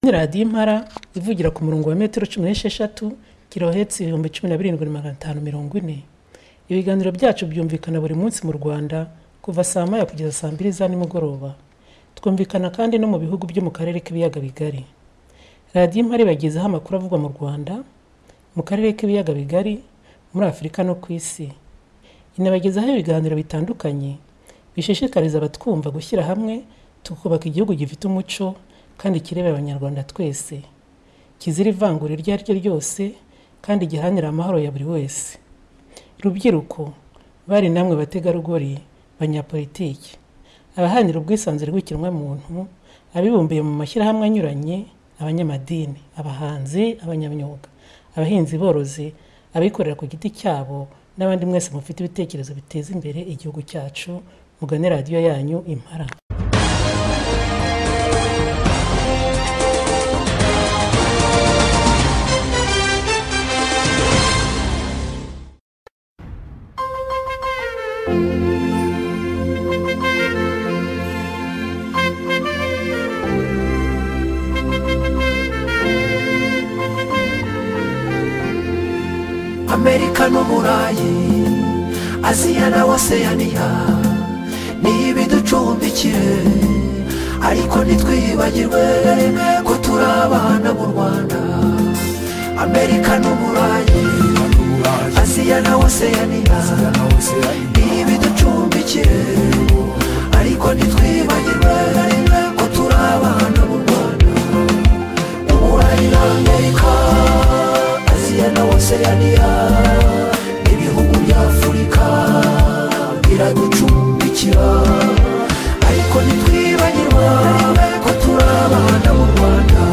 Kandi radiyo impara ivugira ku murongo wa metero cumi n'esheshatu kilohertz ibihumbi cumi na birindwi magana atanu mirongo ine. Ibiganiro byacu byumvikana buri munsi mu Rwanda kuva saa moya kugeza saa mbiri za nimugoroba. Twumvikana kandi no mu bihugu byo mu Karere k'Ibiyaga Bigari. Radiyo Impara ibagezaho amakuru avugwa mu Rwanda, mu Karere k'Ibiyaga Bigari, muri Afurika no ku Isi. Inabagezaho ibiganiro bitandukanye bishishikariza abatwumva gushyira hamwe tukubaka igihugu gifite umuco kandi kireba Abanyarwanda twese, kizira ivangura iryo ari ryo ryose kandi giharanira amahoro ya buri wese. Rubyiruko, bari namwe bategarugori, banyapolitiki, abaharanira ubwisanzure bw'ikiremwamuntu, abibumbiye mu mashyirahamwe anyuranye, abanyamadini, abahanzi, abanyamyuga, abahinzi borozi, abikorera ku giti cyabo n'abandi mwese mufite ibitekerezo biteza imbere igihugu cyacu, mugane radiyo yanyu Impara. amerika n'uburayi aziya na waseyaniya niyo ibiducumbikire ariko ntitwibagirwe ko turi abana b'u rwanda amerika n'uburayi aziya na waseyaniya niyo ibiducumbikire ariko ntitwibagirwe ko turi abana b'u rwanda uburayi na amerika aziya na oseyaniya n'ibihugu bya afurika biraducumbikira ariko ntitwibagirwa ko turi abana b'u rwanda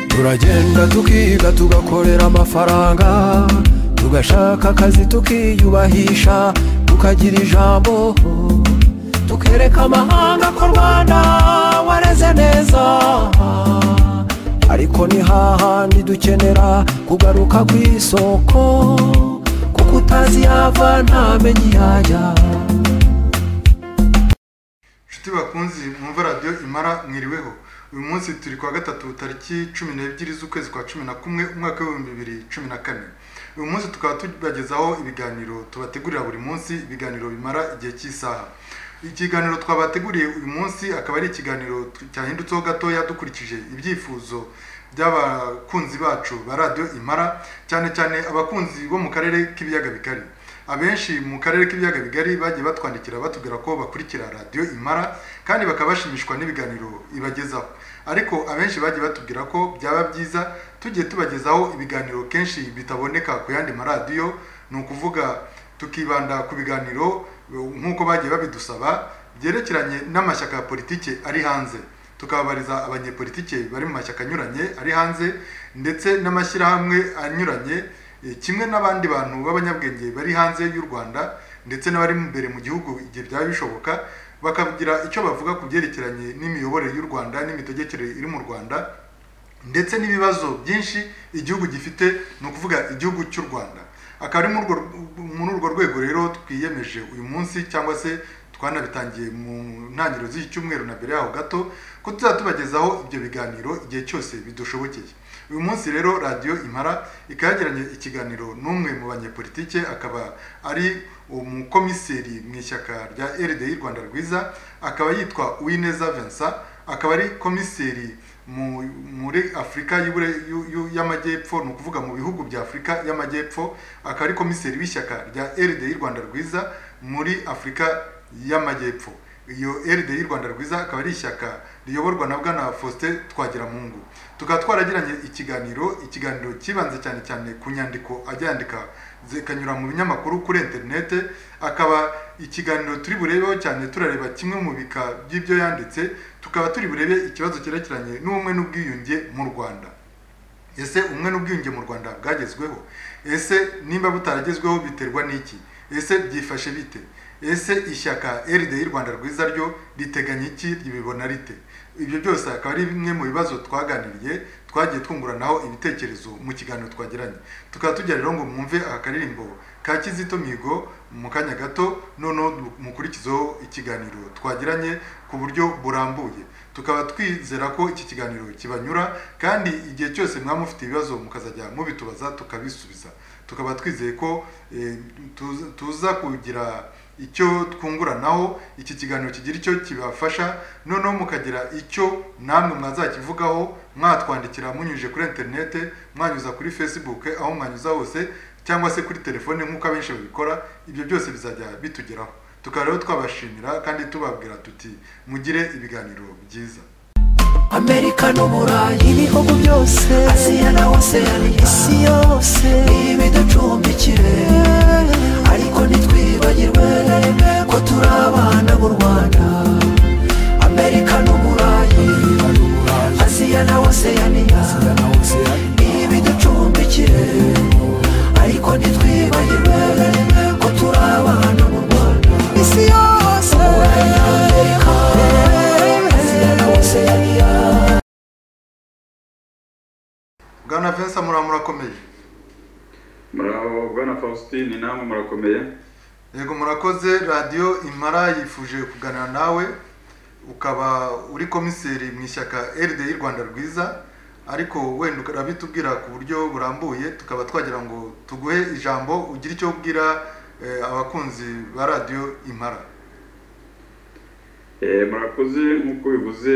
turagenda tukiga tugakorera amafaranga tugashaka akazi tukiyubahisha tukagira ijambo tukereka amahanga ko rwanda wareze neza ariko ni hahandi dukenera kugaruka ku isoko kuko utazi yava ntamenye iyajya inshuti bakunzi mwumva radiyo imara mwiriweho uyu munsi turi kuwa gatatu tariki cumi n'ebyiri z'ukwezi kwa cumi na kumwe umwaka w'ibihumbi bibiri cumi na kane uyu munsi tukaba tubagezaho ibiganiro tubategurira buri munsi ibiganiro bimara igihe cy'isaha ikiganiro twabateguriye uyu munsi akaba ari ikiganiro tu- cyahindutseho gatoya dukurikije ibyifuzo by'abakunzi bacu ba radiyo imara cyane cyane abakunzi bo mu karere k'ibiyaga bigari abenshi mu karere k'ibiyaga bigari bagiye batwandikira batubwira ko bakurikira radiyo imara kandi bakaba bashimishwa n'ibiganiro ibagezaho ariko abenshi bagiye batubwira ko byaba byiza tugiye tubagezaho ibiganiro kenshi bitaboneka ku yandi maradiyo ni ukuvuga tukibanda ku biganiro nk'uko bagiye babidusaba byerekeranye n'amashyaka ya politiki ari hanze tukababariza abanyepolitike bari mu mashyaka anyuranye ari hanze ndetse n'amashyirahamwe anyuranye eh, kimwe n'abandi bantu b'abanyabwenge bari hanze y'u rwanda ndetse n'abari imbere mu gihugu igihe byaba bishoboka bakagira icyo bavuga ku byerekeranye n'imiyoborere y'u rwanda n'imitegekere iri mu rwanda ndetse n'ibibazo byinshi igihugu gifite ni ukuvuga igihugu cy'u rwanda akaba ari muri urwo muri urwo rwego rero twiyemeje uyu munsi cyangwa se twanabitangiye mu ntangiriro z'iki cyumweru na mbere yaho gato ko tuzajya tubagezaho ibyo biganiro igihe cyose bidushobokeye uyu munsi rero radiyo impara ikaba yagiranye ikiganiro n'umwe mu banyepolitike akaba ari umukomiseri mu ishyaka rya rdi rwanda rwiza akaba yitwa uwineza vincent akaba ari komiseri mu- muri afurika y'Ibure- y'u- y'u- y'amajyepfo ni ukuvuga mu bihugu bya afurika y'amajyepfo akaba ari komiseri w'ishyaka rya rdi rwanda rwiza muri afurika y'amajyepfo iyo rdi rwanda rwiza akaba ari ishyaka riyoborwa na bwana faustin twagiramungu tukaba twaragiranye ikiganiro ikiganiro cyibanze cyane cyane ku nyandiko ajya yandika zikanyura mu binyamakuru kuri interinete akaba ikiganiro turi burebeho cyane turareba kimwe mu bika by'ibyo yanditse tukaba turi burebe ikibazo cyerekeranye n'ubumwe n'ubwiyunge mu rwanda ese umwe n'ubwiyunge mu rwanda bwagezweho ese nimba butaragezweho biterwa n'iki ese byifashe bite ese ishyaka rdi rwanda rwiza ryo riteganya iki ryibibona rite ibyo byose akaba ari bimwe mu bibazo twaganiriye twagiye twunguranaho ibitekerezo mu kiganiro twagiranye tukaba tujya rero ngo mwumve aka karirimbo ka kizito mihigo mu kanya gato noneho mukurikizeho ikiganiro twagiranye ku buryo burambuye tukaba twizera ko iki kiganiro kibanyura kandi igihe cyose mwaba mufite ibibazo mukazajya mubitubaza tukabisubiza tukaba twizeye ko eh, tuza- tuza kugira icyo twunguranaho iki kiganiro kigira icyo kibafasha noneho mukagira icyo namwe mwazakivugaho mwatwandikira munyujije kuri interinete mwanyuza kuri facebook aho mwanyuza hose cyangwa se kuri telefone nk'uko abenshi babikora ibyo byose bizajya bitugeraho tukaba rero twabashimira kandi tubabwira tuti mugire ibiganiro byiza amerika n'uburayi ibihugu byose asiya na oseaniya isi yose ibiducumbikire ariko ntitwibagirwe ko turi abana b'u rwanda amerika n'uburayi asiya na oseaniya ibiducumbikire ariko ntitwibagirwe ko turi abana b'u rwanda isi yose asiya na oseaniya bwana vensa muraba murakomeye muraho bwana faustin namwe murakomeye yego murakoze radiyo imara yifuje kuganira nawe ukaba uri komiseri mu ishyaka rdi rwanda rwiza ariko wenda urabitubwira ku buryo burambuye tukaba twagira ngo tuguhe ijambo ugire icyo ubwira eh, abakunzi ba radiyo imara Eh, murakoze nk'uko bivuze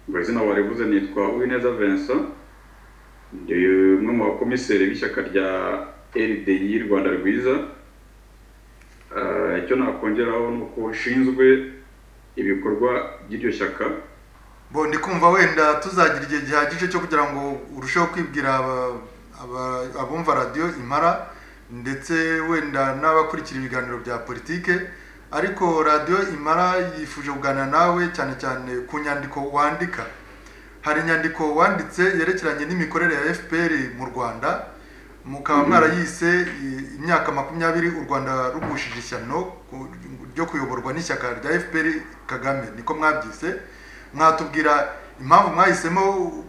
ubwo izina warivuze nitwa uwineza vincent ndi umwe mu bakomiseri b'ishyaka rya rdi rwanda rwiza Ah, icyo nakongeraho ni uko nshinzwe ibikorwa by'iryo shyaka bo ndi kumva wenda tuzagira igihe gihagije cyo kugira ngo urusheho kwibwira aba- aba- abumva radiyo impara ndetse wenda n'abakurikira ibiganiro bya politike ariko radiyo impara yifuje kuganira nawe cyane cyane ku nyandiko wandika hari inyandiko wanditse yerekeranye n'imikorere ya fpr mu rwanda mukaba mwarayise i- imyaka makumyabiri u rwanda rugushije ishyano ku- ryo kuyoborwa n'ishyaka rya fpr kagame niko mwabyise mwatubwira impamvu mwahisemo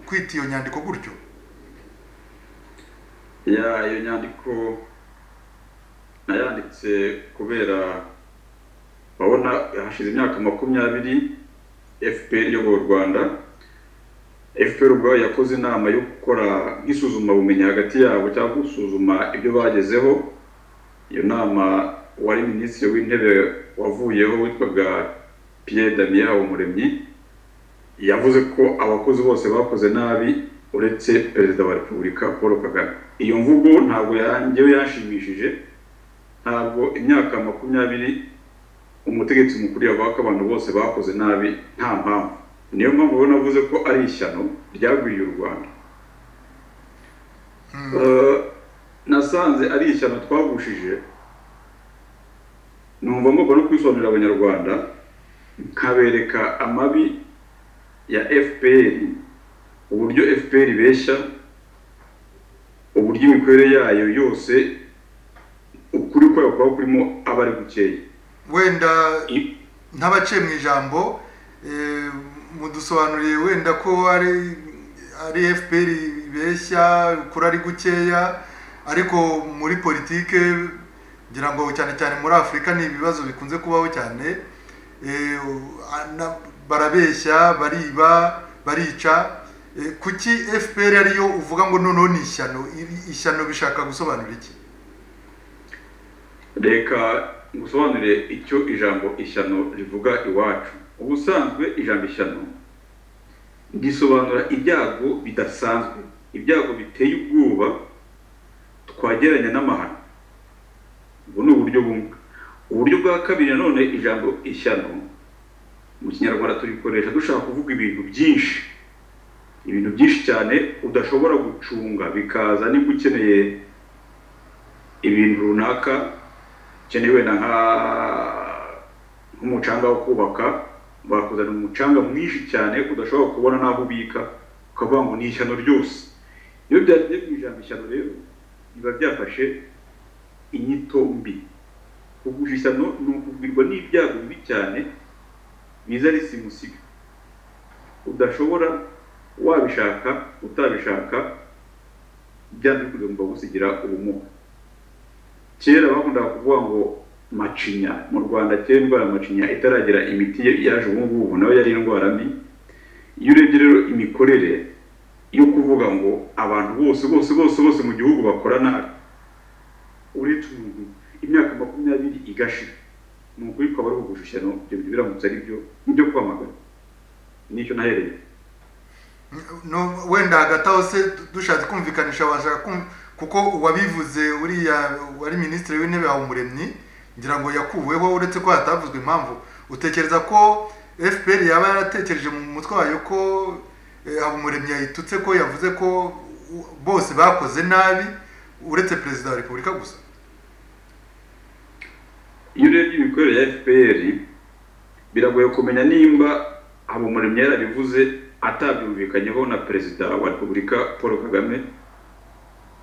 kwita iyo nyandiko gutyo ya iyo nyandiko nayanditse kubera urabona hashize imyaka makumyabiri fpr iyoboye u rwanda fpr ubwayo yakoze inama yo gukora nk'isuzumabumenyi hagati yabo cyangwa gusuzuma ibyo bagezeho iyo nama wari minisitiri w'intebe wavuyeho witwaga pierre damien habumuremyi yavuze ko abakozi bose bakoze nabi uretse perezida wa repubulika paul kagame iyo mvugo ntabwo yangewe yanshimishije ntabwo imyaka makumyabiri umutegetsi mukuru yavuga ko abantu bose bakoze nabi nta mpamvu niyo mpamvu rero navuze ko ari ishyano ryagwiriye u rwanda Eh, nasanze ari ishyano twagushije numva ngomba no kwisobanurira abanyarwanda nkabereka amabi ya fpr uburyo fpr ibeshya uburyo imikorere yayo yose ukuri kwayo kuba kurimo aba ari gukeya wenda I- nk'abaciye mu ijambo eh, mudusobanuriye wenda ko ari ari fpr ibeshya kuri ari gukeya ariko muri politike ngira ngo cyane cyane muri afurika ni ibibazo bikunze kubaho cyane Eh, ana- barabeshya bariba barica Eh, kuki fpr ariyo uvuga ngo noneho ni ishyano Iri- ishyano bishaka gusobanura iki reka ngusobanurire icyo ijambo ishyano rivuga iwacu ubusanzwe ijambo ishyano risobanura ibyago bidasanzwe ibyago biteye ubwoba twageranya n'amahano ubu ni uburyo bumwe uburyo bwa kabiri nanone ijambo ishyano mu kinyarwanda turikoresha dushaka kuvuga ibintu byinshi ibintu byinshi cyane udashobora gucunga bikaza niba ukeneye ibintu runaka ukeneye wenda nka- nk'umucanga wo kubaka bakuzanira umucanga mwinshi cyane udashobora kubona n'aho ubika ukavuga ngo ni ishyano ryose iyo byagiye mu ijambo ishyano rero biba byafashe inyito mbi kugusha ishyano ni ukugwirwa n'ibyago bibi cyane biza risimusiga udashobora wabishaka utabishaka byanze kugomba gusigira ubumuga kera bakundaga kuvuga ngo macinya mu rwanda kera indwara ya macinya itaragera imiti yaje ubu ngubu nayo yari indwara mbi iyo urebye rero imikorere yo kuvuga ngo abantu bose bose bose bose mu gihugu bakora nabi uretse umuntu imyaka makumyabiri igashira ni ukuri kwaba ari ukugushushano ibyo bintu biramutse ari byo ibyo kwamagana nicyo nahereye no wenda hagati aho se dushatse kumvikanisha bashaka kum- kuko uwabivuze uriya wari minisitiri w'intebe wa umuremyi ngira ngo yakuweho uretse ko hatavuzwe impamvu utekereza ko fpr yaba yaratekereje mu mutwe wayo ko eh, habumuremyi yayitutse ko yavuze ko u- bose bakoze nabi uretse perezida wa repubulika gusa iyo urebye imikorere ya fpr biragoye kumenya nimba habumuremyi yarabivuze atabyumvikanyeho na perezida wa repubulika paul kagame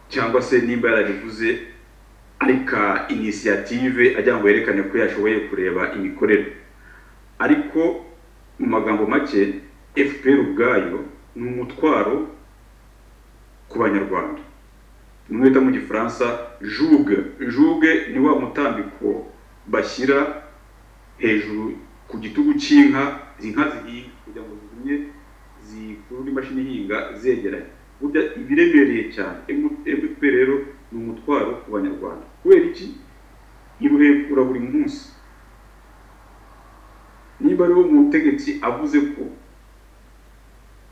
cyangwa se nimba yarabivuze ari ka inisiyative agira ngo yerekane ko yashoboye kureba imikorere ariko mu magambo make fpr ubwayo ni umutwaro ku banyarwanda nimwe bita mu gifaransa juge juge ni wa mutambiko bashyira hejuru ku gitugu cy'inka izi nka zihinga kugira ngo zigumye zikurure imashini ihinga zegeranye burya ibiremereye cyane mtp rero ni umutwaro ku banyarwanda kubera iki iruhekura buri munsi niba rero umutegetsi avuze ko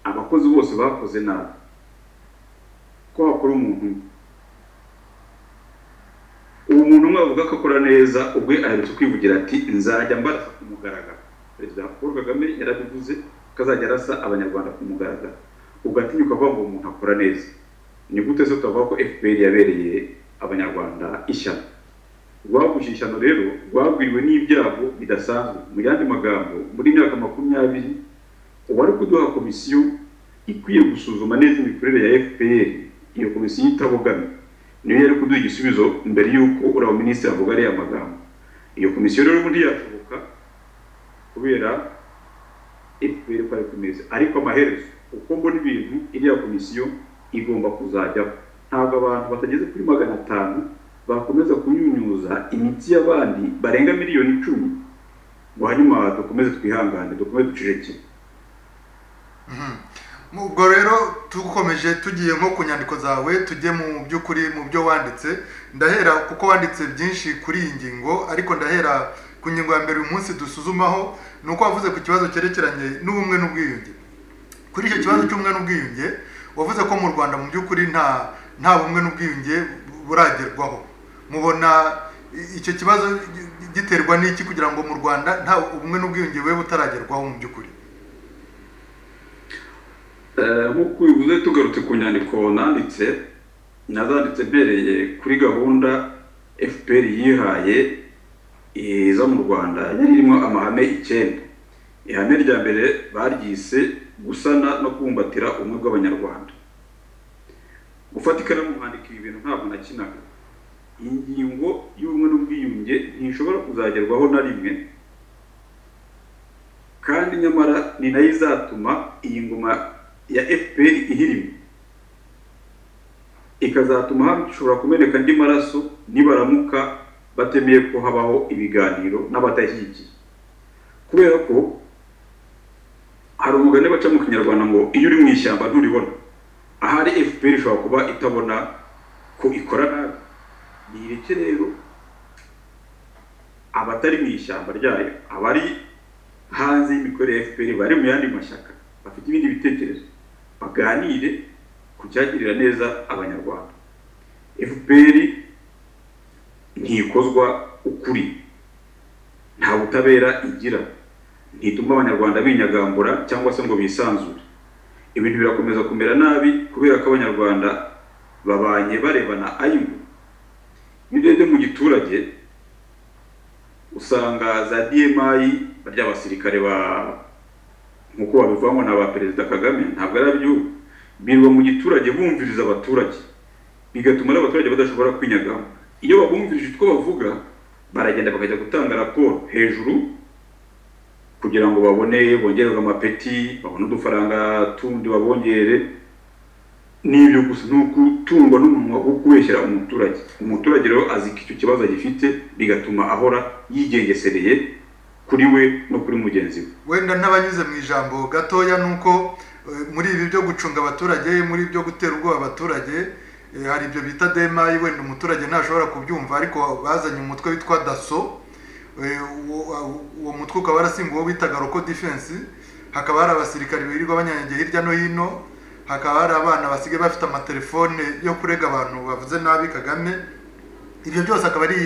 abakozi bose bakoze nabi ko hakora umuntu umwe uwo muntu umwe avuga ko akora neza ubwe aherutse kwivugira ati nzajya mbarasa ku mugaragaro perezida paul kagame yarabivuze ko azajya arasa abanyarwanda ku mugaragaro ugatinyuka kuvuga ngo uwo muntu akora neza ni gute se twavuga ko fpr yabereye abanyarwanda ishyano rwaguje ishyano rero rwagwiriwe n'ibyago bidasanzwe mu yandi magambo muri myaka makumyabiri uwari kuduha komisiyo ikwiye gusuzuma neza imikorere ya fpr iyo komisiyo itabogamye niyo yari kuduha igisubizo mbere y'uko uriya minisitiri avuga ariya magambo iyo komisiyo rero ubundi yashoboka kubera fpr ko ari ku meza ariko amaherezo uko mbona ibintu iriya komisiyo igomba kuzajyaho ntabwo abantu batageze kuri magana atanu bakomeza kunyunyuza imiti y'abandi barenga miliyoni icumi ngo hanyuma dukomeze twihangane dukomeze ducecekere Mu- ubwo rero dukomeje tugiye nko ku nyandiko zawe tujye mu by'ukuri mu byo wanditse ndahera kuko wanditse byinshi kuri iyi ngingo ariko ndahera ku ngingo ya mbere uyu munsi dusuzumaho ni uko wavuze ku kibazo cyerekeranye n'ubumwe n'ubwiyunge kuri icyo kibazo cy'ubumwe n'ubwiyunge wavuze ko mu rwanda mu by'ukuri nta nta bumwe n'ubwiyunge buragerwaho mubona i- icyo kibazo gi- giterwa n'iki kugira ngo mu rwanda nta ubumwe n'ubwiyunge bube butaragerwaho mu by'ukuri Eh, nk'uko ubivuze tugarutse ku nyandiko nanditse nazanditse mbereye kuri gahunda fpr yihaye eh, iza mu rwanda yari irimo amahame icyenda ihame rya mbere baryise gusana no kubumbatira ubumwe bw'abanyarwanda gufata ikaramu nkandika ibi bintu ntabwo nakinaga iyi ngingo y'ubumwe n'ubwiyunge ntishobora kuzagerwaho na rimwe kandi nyamara ni nayo izatuma iyi ngoma ya fpr ihirima ikazatuma hashobora kumeneka andi maraso nibaramuka batemeye ko habaho ibiganiro n'abadashyigikiye kubera ko hari umugani baca mu kinyarwanda ngo iyo uri mu ishyamba nturibona ahari fpr ishobora kuba itabona ko ikora nabi nireke rero abatari mu ishyamba ryayo abari hanze y'imikorere ya FPR bari mu yandi mashyaka bafite ibindi bitekerezo baganire ku cyagirira neza abanyarwanda FPR ntikozwa ukuri nta butabera igira ntituma abanyarwanda binyagambura cyangwa se ngo bisanzure ibintu birakomeza kumera nabi kubera ko abanyarwanda babanye barebana ayibu iyo urebye mu giturage usanga za DMI barya abasirikare ba nk'uko babivamo na ba perezida Kagame ntabwo ari ab'igihugu birirwa mu giturage bumviriza abaturage bigatuma n'abaturage badashobora kwinyagamo iyo babumvirije utwo bavuga baragenda bakajya gutanga raporo hejuru kugira ngo babone bongererwe amapeti babone udufaranga tundi babongere n'ibyo gusa ni ukutungwa n'umunwa wo kubeshyera umuturage umuturage rero azi ko icyo kibazo agifite bigatuma ahora yigengesereye kuri we no kuri mugenzi we wenda n'abanyuze mu ijambo gatoya ni uko eh, muri ibi byo gucunga abaturage muri ibyo gutera ubwoba abaturage eh, hari ibyo bita demayi wenda umuturage ntashobora kubyumva ariko bazanye umutwe witwa daso eh, uwo- awo- uwo mutwe ukaba warasimbuwe uwo bitaga roko defense hakaba hari abasirikare birirwa banyanyagiye hirya no hino hakaba hari abana basigaye bafite amatelefone yo kurega abantu bavuze nabi kagame ibyo byose akaba ari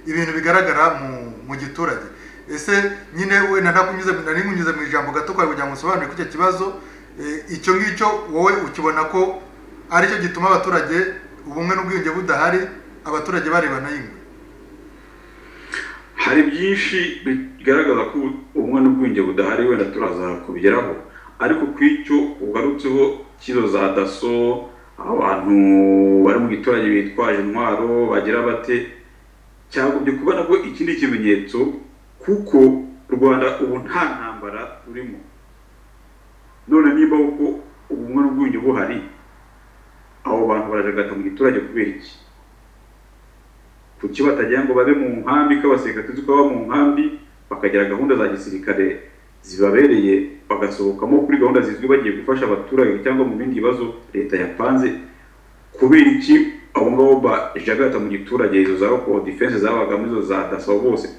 ibintu bigaragara mu mu giturage ese nyine wenda ntakunyuze nari nkunyuze mu ijambo gato kwawe kugira ngo usobanure kuri icyo kibazo eh, icyo ngicyo wowe ukibona ko aricyo gituma abaturage ubumwe n'ubwiyunge budahari abaturage barebana y'ingwe hari byinshi bigaragaza ko ubumwe n'ubwenge budahari wenda turaza kubigeraho ariko ku icyo ugarutseho kino za daso abantu bari mu giturage bitwaje intwaro bagira bate cyagombye kuba nabwo ikindi kimenyetso kuko u rwanda ubu nta ntambara rurimo none niba uko ubumwe n'ubwiyunge buhari abo bantu barajagata mu giturage kubera iki kuki batagira ngo babe mu nkambi ko abasirikare tuzi ko baba mu nkambi bakagira gahunda za gisirikare zibabereye bagasohokamo kuri gahunda zizwi bagiye gufasha abaturage cyangwa mu bindi bibazo leta yapanze kubera iki abo ngabo bajagata mu giturage izo za roko defense zabagamo izo za daso bose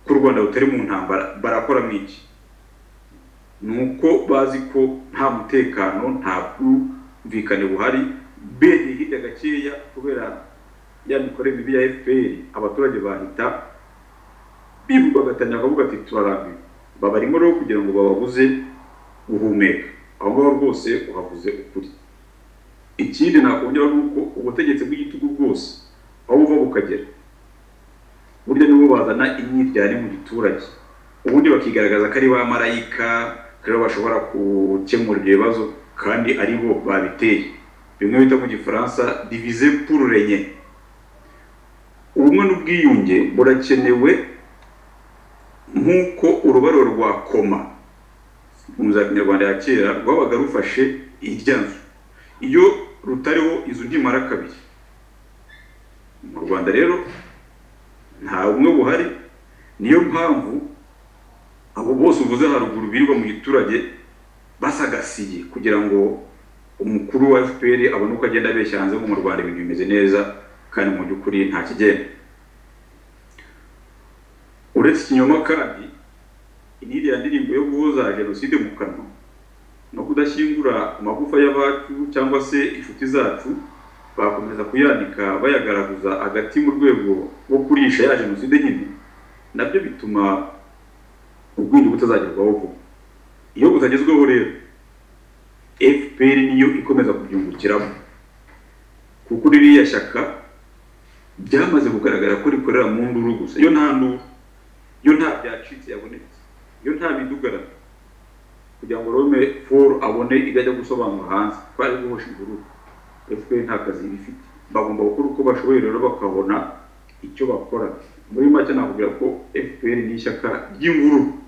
ko u rwanda rutari mu ntambara barakora mu iki ni uko bazi ko nta mutekano nta bwumvikane buhari bene hirya gakeya kubera ya mikorere mibi ya FPR abaturage bahita bivugagatanya bakavuga ati turarambiwe babarimo rero kugira ngo bababuze guhumeka aho ngaho rwose uhavuze ukuri ikindi nakongera ni uko ubutegetsi bw'igitugu bwose aho buva bukagera burya nibo bazana imyiryane mu giturage ubundi bakigaragaza ko ari ba marayika ko aribo bashobora gukemura ibyo bibazo kandi ari bo babiteye bimwe bita mu gifaransa divize pour régner ubumwe n'ubwiyunge burakenewe nk'uko urubariro rwa koma mu za kinyarwanda ya kera rwabaga rufashe irya nzu iyo rutariho izo undi mara kabiri mu rwanda rero nta bumwe buhari niyo mpamvu abo bose uvuze haruguru birirwa mu giturage basagasiye kugira ngo umukuru wa fpr abone uko agenda abeshya hanze ko mu rwanda ibintu bimeze neza kandi mu by'ukuri nta kigenda uretse ikinyoma kandi iriya ndirimbo yo guhoza jenoside mu kanwa no kudashyingura amagufa y'abacu cyangwa se inshuti zacu bakomeza kuyanika bayagaraguza hagati mu rwego rwo kurisha ya jenoside nyine nabyo bituma ubwinyo butazagerwaho vuba iyo butagezweho rero fpr niyo ikomeza kubyungukiramo kuko ririya shyaka byamaze kugaragara ko rikorera mu nduru gusa iyo nta nduru iyo nta byacitse yabonetse iyo nta bidugarara kugira ngo rome foru abone ibyo ajya gusobanura hanze twari guhosha imvururu fpr nta kazi iba ifite bagomba gukora uko bashoboye rero bakabona icyo bakora muri make nakubwira ko fpr ni ishyaka ry'imvururu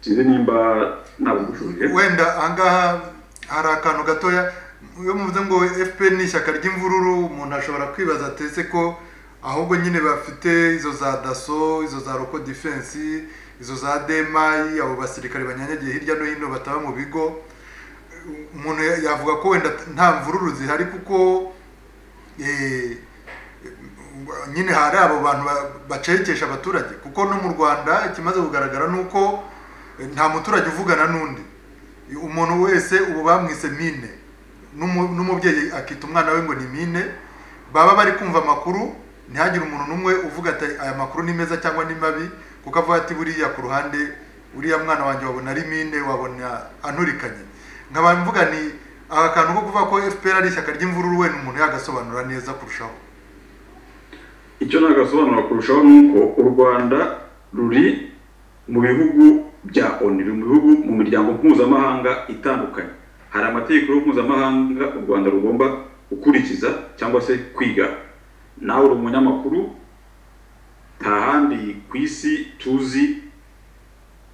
sinzi nimba nabugushuje wenda ahangaha hari akantu gatoya iyo muvuze ngo fpr ni ishyaka ry'imvururu umuntu ashobora kwibaza atese ko ahubwo nyine bafite izo za daso izo za roko defense izo za demayi abo basirikare banyanyagiye hirya no hino bataba mu bigo umuntu ya- yavuga ko wenda nta mvururu zihari kuko eh, nyine hari abo bantu ba- bacecekesha abaturage kuko no mu rwanda ikimaze kugaragara ni uko eh, nta muturage uvugana n'undi umuntu wese ubu bamwise mine N'umu- n'umubyeyi akita umwana we ngo ni mine baba bari kumva amakuru ntihagire umuntu n'umwe uvuga ati aya makuru ni meza cyangwa ni mabi kuko avuga ati buriya ku ruhande uriya mwana wanjye wabona ari mine wabona anturikanye nkaba mvuga ni aka kantu ko kuvuga ko fpr ari ishyaka ry'imvururu wenda umuntu yagasobanura neza kurushaho icyo nagasobanura kurushaho ni uko u rwanda ruri mu bihugu bya onu ruri mu bihugu mu miryango mpuzamahanga itandukanye hari amategeko mpuzamahanga u rwanda rugomba gukurikiza cyangwa se kwiga nawe uri umunyamakuru nta handi ku isi tuzi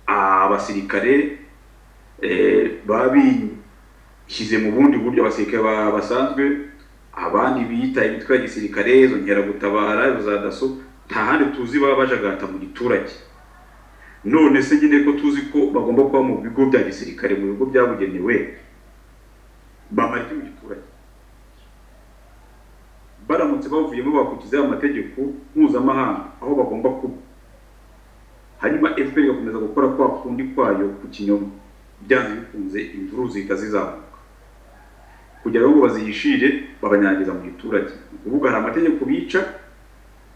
abasirikare eh, baba bishyize mu bundi buryo abasirikare ba- basanzwe abandi biyita imitwe ya gisirikare izo nkeragutabara izo za daso nta handi tuzi baba bajagata mu giturage none se nyine ko tuzi ko bagomba kuba mu bigo bya gisirikare mu bigo byabugenewe bamara iki mu giturage baramutse bavuyemo bakurikiza amategeko mpuzamahanga aho bagomba kuba hanyuma fpr igakomeza gukora kwa kundi kwayo ku kinyoma byanze bikunze imvururu zihita zizamuka kugira ngo bazihishire babanyangiza mu giturage ni ukuvuga hari amategeko bica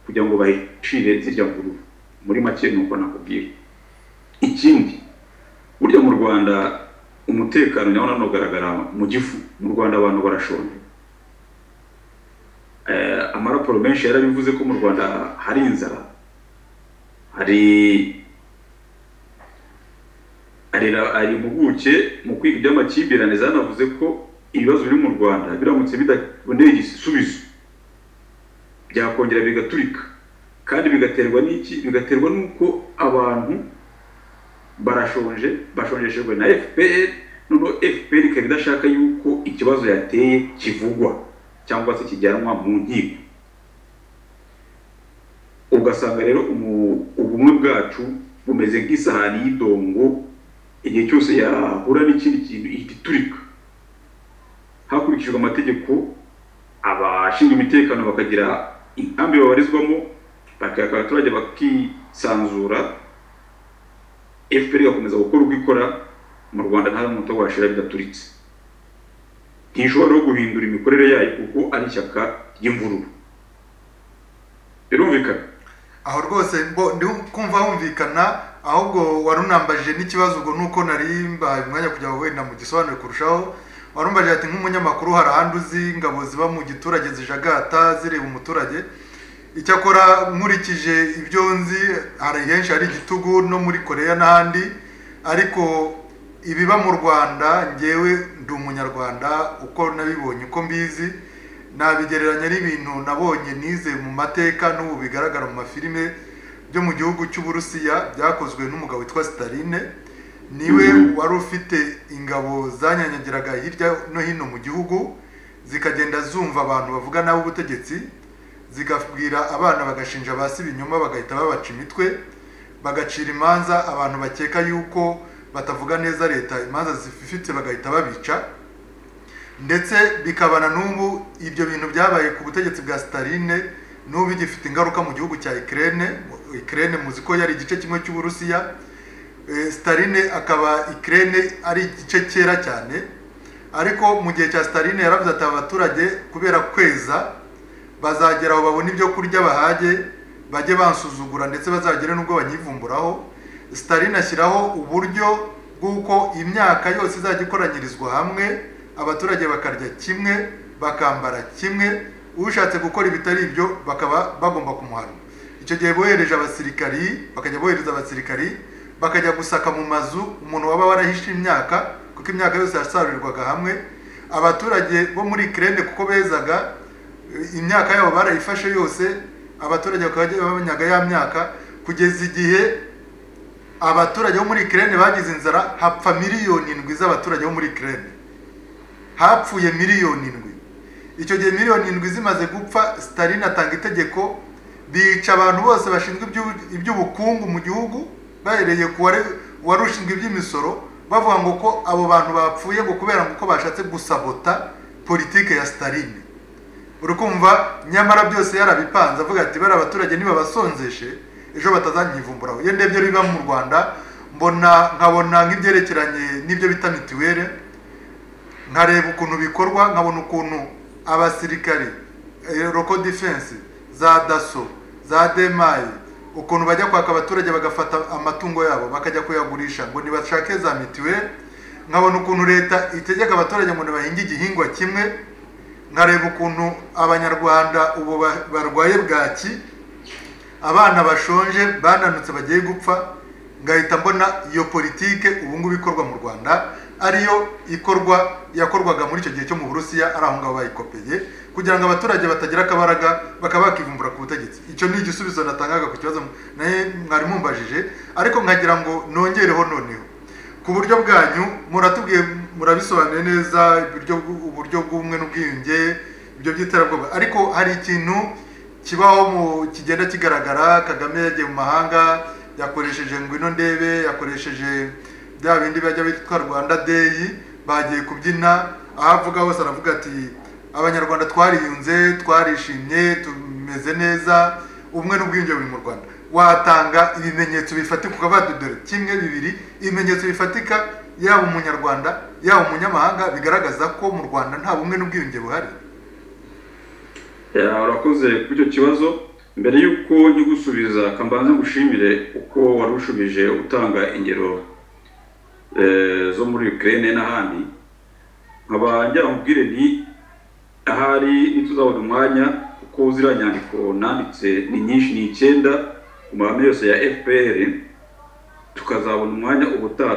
kugira ngo bahishire zirya mvururu muri make ni uko nakubwira ikindi burya mu rwanda umutekano nawo nanogaragara mu gifu mu rwanda abantu barashonje eh, amaraporo menshi yarabivuze ko mu rwanda hari inzara hari hari ra- hari impuguke mu kwiga iby'amakimbirane zanavuze ko ibibazo biri mu rwanda biramutse bidaboneye igisubizo byakongera bigaturika kandi bigaterwa n'iki bigaterwa n'uko abantu barashonje bashonjeshejwe na fpr noneho fpr ikaba idashaka yuko ikibazo yateye kivugwa cyangwa se kijyanwa mu nkiko ugasanga rero umu- ubumwe bwacu bumeze nk'isahani y'idongo igihe cyose yahura n'ikindi kintu ihita iturika hakurikijwe amategeko abashinzwe umutekano bakagira inkambi babarizwamo bakaka abaturage bakisanzura fpr igakomeza gukora uko ikora mu rwanda nta n'umuto washira bidaturitse ntishobora no guhindura imikorere yayo kuko ari ishyaka ry'imvururu birumvikana aho rwose bo ndi kumva humvikana ahubwo wari unambaje n'ikibazo ubwo nuko nari mbahaye umwanya kugira ngo wenda mugisobanure kurushaho wari umbaje ati nk'umunyamakuru hari ahandi uzi ingabo ziba mu giturage zijagata zireba umuturage icyakora nkurikije ibyo nzi hari henshi hari igitugu no muri koreya n'ahandi ariko ibiba mu rwanda ngewe ndi umunyarwanda uko nabibonye uko mbizi nabigereranya n'ibintu nabonye nize mu mateka n'ubu bigaragara mu mafilime byo mu gihugu cy'uburusiya byakozwe n'umugabo witwa sitaline niwe wari ufite ingabo zanyanyagiraga hirya no hino mu gihugu zikagenda zumva abantu bavuga nabi ubutegetsi zigabwira abana bagashinja ba si ibinyoma bagahita babaca imitwe bagacira imanza abantu bakeka yuko batavuga neza leta imanza zififitse bagahita babica ndetse bikabana n'ubu ibyo bintu byabaye ku butegetsi bwa Staline n'ubu bigifite ingaruka mu gihugu cya Ukraine Ukraine muzi ko yari igice kimwe cy'Uburusiya Eh, Staline akaba Ukraine ari igice cyera cyane ariko mu gihe cya Staline yaravuze ati abaturage kubera kweza bazagera aho babona ibyo kurya bahage bajye bansuzugura ndetse bazagere n'ubwo banyivumburaho Staline ashyiraho uburyo bw'uko imyaka yose izajya ikoranyirizwa hamwe abaturage bakarya kimwe bakambara kimwe ushatse gukora ibitari ibyo bakaba bagomba kumuhana icyo gihe bohereje abasirikari bakajya bohereza abasirikari bakajya gusaka mu mazu umuntu waba warahishe imyaka kuko imyaka yose yasarurirwaga hamwe abaturage bo muri Ukraine kuko bezaga imyaka yabo barayifashe yose abaturage bakajya babanyaga ya myaka kugeza igihe abaturage bo muri Ukraine bagize inzara hapfa miliyoni indwi z'abaturage bo muri Ukraine hapfuye miliyoni indwi icyo gihe miliyoni indwi zimaze gupfa Stalin atanga itegeko bica abantu bose bashinzwe iby'ubu- iby'ubukungu mu gihugu bahereye ku wari- wari ushinzwe iby'imisoro bavuga ngo ko abo bantu bapfuye ngo kubera ngo uko bashatse gusabota politike ya Stalin urukumva nyamara byose yarabipanze avuga ati bari abaturage nibabasonzeshe ejo batazanyivumburaho iyo ndebye rero ibiba mu rwanda mbona nkabona nk'ibyerekeranye n'ibyo bita mituwere nkareba ukuntu bikorwa nkabona ukuntu abasirikari eh, roko defense za daso za demayi ukuntu bajya kwaka abaturage bagafata amatungo yabo bakajya kuyagurisha ngo ntibashake za mituweli nkabona ukuntu leta itegeka abaturage ngo ntibahinge igihingwa kimwe nkareba ukuntu abanyarwanda ubu ba- barwaye bwaki abana bashonje bananutse bagiye gupfa ngahita mbona iyo politike ubu ngubu ikorwa mu rwanda ariyo ikorwa yakorwaga muri icyo gihe cyo mu burusiya ari aho ngaho bayikopeye kugira ngo abaturage batagira akabaraga bakaba bakivumbura ku butegetsi icyo ni igisubizo natangaga ku kibazo naye mwari mumbajije ariko nkagira ngo nongereho noneho ku buryo bwanyu muratubwiye murabisobanuye neza uburyo bw- uburyo bw'ubumwe n'ubwiyunge ibyo by'iterabwoba ariko hari ikintu kibaho mu kigenda kigaragara kagame yagiye mu mahanga yakoresheje ngwino ndebe yakoresheje bya bindi bajya bitwa rwanda deyi bagiye kubyina aho avuga hose aravuga ati abanyarwanda twariyunze twarishimye tumeze neza ubumwe n'ubwiyunge buri mu rwanda watanga ibimenyetso bifatika ukavuga ati dore kimwe bibiri ibimenyetso bifatika yaba umunyarwanda yaba umunyamahanga bigaragaza ko mu rwanda nta bumwe n'ubwiyunge buhari Ya, urakoze kuri icyo kibazo mbere y'uko njya gusubiza kambanze ngushimire uko wari ushubije utanga ingero eh, zo muri Ukraine n'ahandi nkaba ngira nkubwire nti ahari ntituzabona umwanya kuko ziriya nyandiko nanditse ni nyinshi ni icyenda ku mahame yose ya FPR tukazabona umwanya ubutaha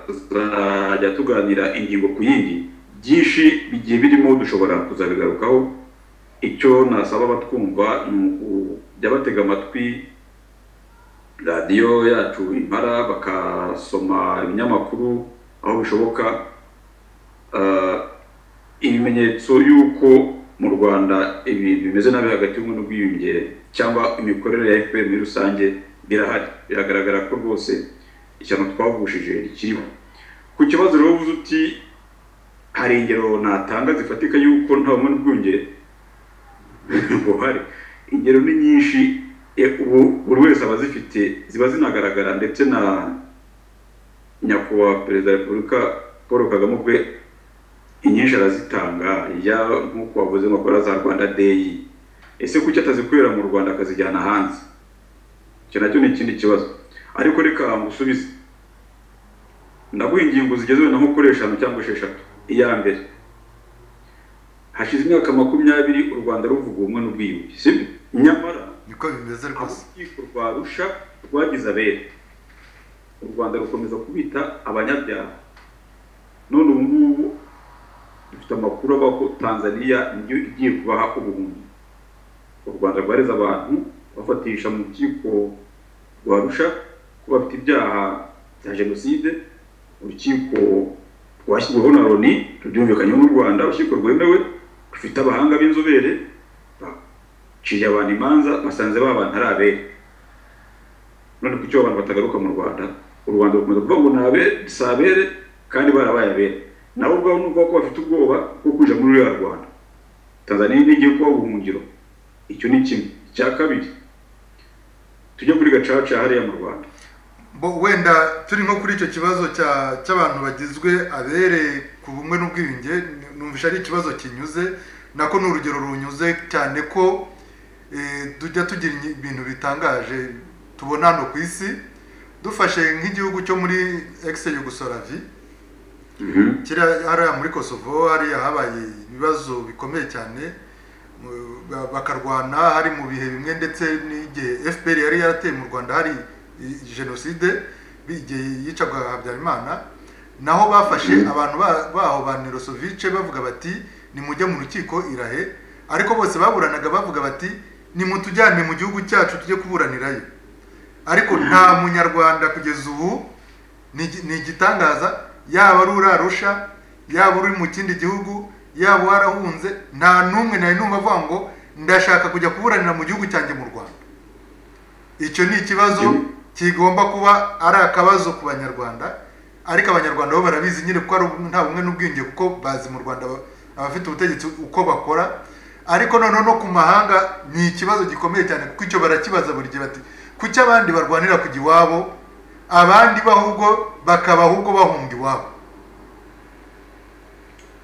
tukazajya tuganira ingingo ku yindi byinshi bigiye birimo dushobora kuzabigarukaho icyo nasaba abatwumva ni ukujya batega amatwi radiyo yacu impara bakasoma ibinyamakuru aho bishoboka Ah, ibimenyetso y'uko mu rwanda ibintu bimeze nabi hagati y'ubumwe n'ubwiyunge cyangwa imikorere ya fpr muri rusange birahari biragaragara ko rwose ishyano twavushije rikiriho ku kibazo rero uvuze uti hari ingero natanga zifatika y'uko nta bumwe n'ubwiyunge buhari ingero ni nyinshi e, ubu buri wese aba azifite ziba zinagaragara ndetse na nyakubahwa perezida wa repubulika paul kagame ubwe inyinshi arazitanga ya nk'uko wavuze ngo akora za rwanda deyi ese kuki atazikorera mu rwanda akazijyana hanze icyo nacyo ni ikindi kibazo ariko reka ngusubize ndaguha ingingo zigeze wenda nko kuri eshanu cyangwa esheshatu iya mbere hashize imyaka makumyabiri u rwanda ruvuga ubumwe n'ubwiyunge sibyo nyamara niko bimeze rwose urukiko rwa rusha rwagize abere u rwanda rukomeza kubita abanyabyaha none ubu ngubu dufite amakuru ava ko tanzania niyo igiye kubaha ubuhumyi u rwanda rwareze abantu bafatisha mu rukiko rwa rusha ko bafite ibyaha bya jenoside urukiko rwashyizweho na loni rubyumvikanyeho n'u rwanda urukiko rwemewe rufite abahanga b'inzobere baciye abantu imanza basanze ba bantu ari abere none kuki abantu batagaruka mu rwanda u rwanda rukomeza kuvuga ngo ni abere si abere kandi barabaye abere nabo ubwabo ni ubwoko bafite ubwoba bwo kuja muri ruriya rwanda tanzaniya ntigiye kuba ubuhungiro icyo ni kimwe icya kabiri tujye kuri gacaca hariya mu rwanda bo wenda turi nko kuri icyo kibazo cya- cy'abantu bagizwe abereye ku bumwe n'ubwiyunge numvisha ari ikibazo kinyuze nako ni urugero runyuze cyane ko eh, tujya tugira inyi- ibintu bitangaje tubona hano ku isi dufashe nk'igihugu cyo muri ex yugosolavi kiriya hariya muri kosovo hariya habaye ibibazo bikomeye cyane mu- ba- bakarwana hari mu bihe bimwe ndetse n'igihe fpr yari yarateye mu rwanda hari i- jenoside bi- igihe yicagwa habyarimana naho bafashe abantu ba- baho ba nerosovice bavuga bati nimujye mu rukiko irahe ariko bose baburanaga bavuga bati nimutujyane mu gihugu cyacu tujye kuburanirayo ariko nta munyarwanda kugeza ubu ni igi- ni igitangaza yaba ari uri arusha yaba uri mu kindi gihugu yaba warahunze nta n'umwe nari numva avuga ngo ndashaka kujya kuburanira mu gihugu cyanjye mu rwanda icyo ni ikibazo kigomba kuba ari akabazo ku banyarwanda ariko abanyarwanda bo barabizi nyine kuko ari ubu- nta bumwe n'ubwiyunge kuko bazi mu rwanda aba- abafite ubutegetsi uko bakora ariko noneho no ku mahanga ni ikibazo gikomeye cyane kuko icyo barakibaza buri gihe bati kuki abandi barwanira kujya iwabo abandi bahubwo bakaba ahubwo bahunga iwabo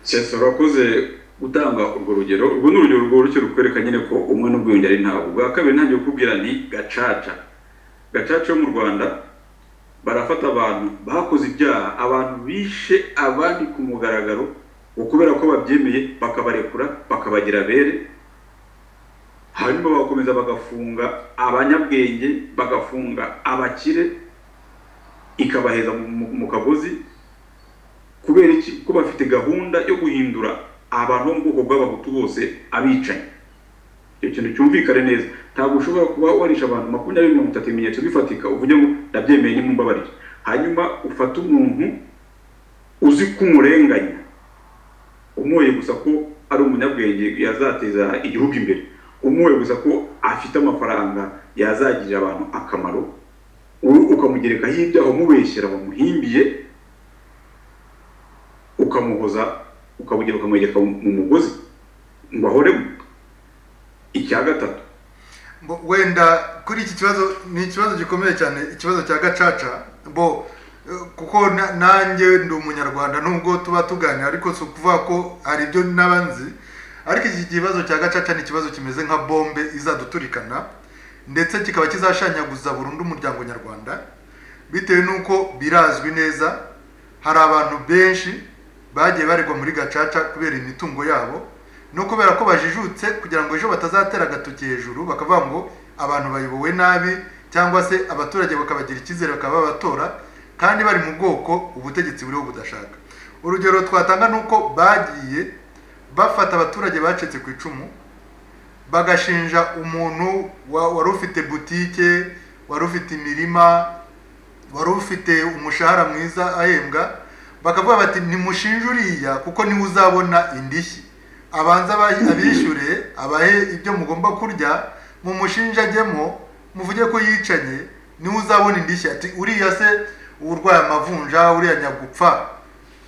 sesa urakoze gutanga urwo rugero urwo ni urugero rworoshye rukwereka nyine ko umwe n'ubwiyunge ari ntabwo ubwa kabiri ntangiye kukubwira ni gacaca gacaca yo mu rwanda barafata abantu bakoze ibyaha abantu bishe abandi ku mugaragaro ngo kubera ko babyemeye bakabarekura bakabagira abere hanyuma bagakomeza bagafunga abanyabwenge bagafunga abakire ikabaheza mu- mu mu kagozi kubera iki ko bafite gahunda yo guhindura abantu bo mu bwoko bw'abahutu bose abicanyi icyo kintu cyumvikane neza ntabwo ushobora kuba warisha abantu makumyabiri mirongo itatu ibimenyetso bifatika uvuge ngo ndabyemeye nimumbabarire hanyuma ufate umuntu uzi kumurenganya umuye gusa ko ari umunyabwenge yazateza igihugu imbere umuwe gusa ko afite amafaranga yazagirira abantu akamaro wowe ukamugerekaho ibyaho umubeshyera wamuhimbiye ukamuhoza ukabugera ukamwegeka mu mugozi ngo ahoremo icya gatatu Bo, wenda kuri iki kibazo ni ikibazo gikomeye cyane ikibazo cya gacaca bo eh, kuko na- nanjye ndi umunyarwanda nubwo tuba tuganira ariko si ukuvuga ko hari ibyo n'abanzi ariko iki kibazo cya gacaca ni ikibazo kimeze nka bombe izaduturikana ndetse kikaba kizashanyaguza burundu umuryango nyarwanda bitewe n'uko birazwi neza hari abantu benshi bagiye baregwa muri gacaca kubera imitungo yabo no kubera ko bajijutse kugira ngo ejo batazatera agatoki hejuru bakavuga ngo abantu bayobowe nabi cyangwa se abaturage bakabagira icyizere bakaba babatora kandi bari mu bwoko ubutegetsi buriho budashaka urugero twatanga ni uko bagiye bafata abaturage bacitse ku icumu bagashinja umuntu wa- wari ufite butike wari ufite imirima wari ufite umushahara mwiza ahembwa bakavuga bati nimushinje uriya kuko niwe uzabona indishyi abanza abayi- abishyure abahe ibyo mugomba kurya mumushinje ajyemo muvuge ko yicanye niwe uzabona indishyi ati uriya se urwaye amavunja uriya nyagupfa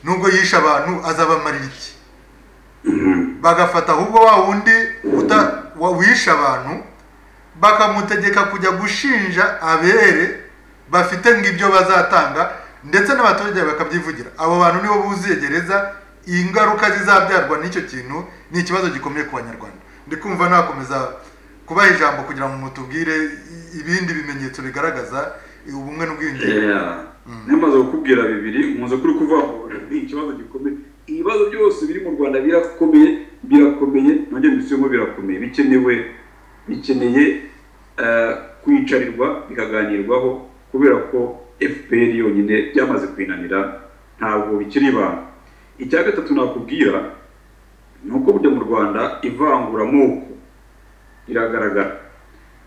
nubwo yishe abantu azabamarira iki bagafata ahubwo wa wundi uta- wa- wishe abantu bakamutegeka kujya gushinja abere bafite ngibyo bazatanga ndetse n'abaturage bakabyivugira abo bantu nibo buzuye gereza ingaruka zizabyarwa n'icyo kintu ni ikibazo gikomeye ku banyarwanda ndi kumva nakomeza kubaha ijambo kugira ngo mutubwire i- ibindi bimenyetso bigaragaza ubumwe n'ubwiyunge namaze kukubwira bibiri nkunze kuri kuvuga ngo ni ikibazo gikomeye ibibazo byose biri mu rwanda birakomeye birakomeye nongeye mbisubiyemo birakomeye bikenewe bikeneye eh, kwicarirwa bikaganirwaho kubera ko fpr yonyine byamaze kwinanira ntabwo bikiri ibanga icya gatatu nakubwira ni uko burya mu rwanda ivanguramoko riragaragara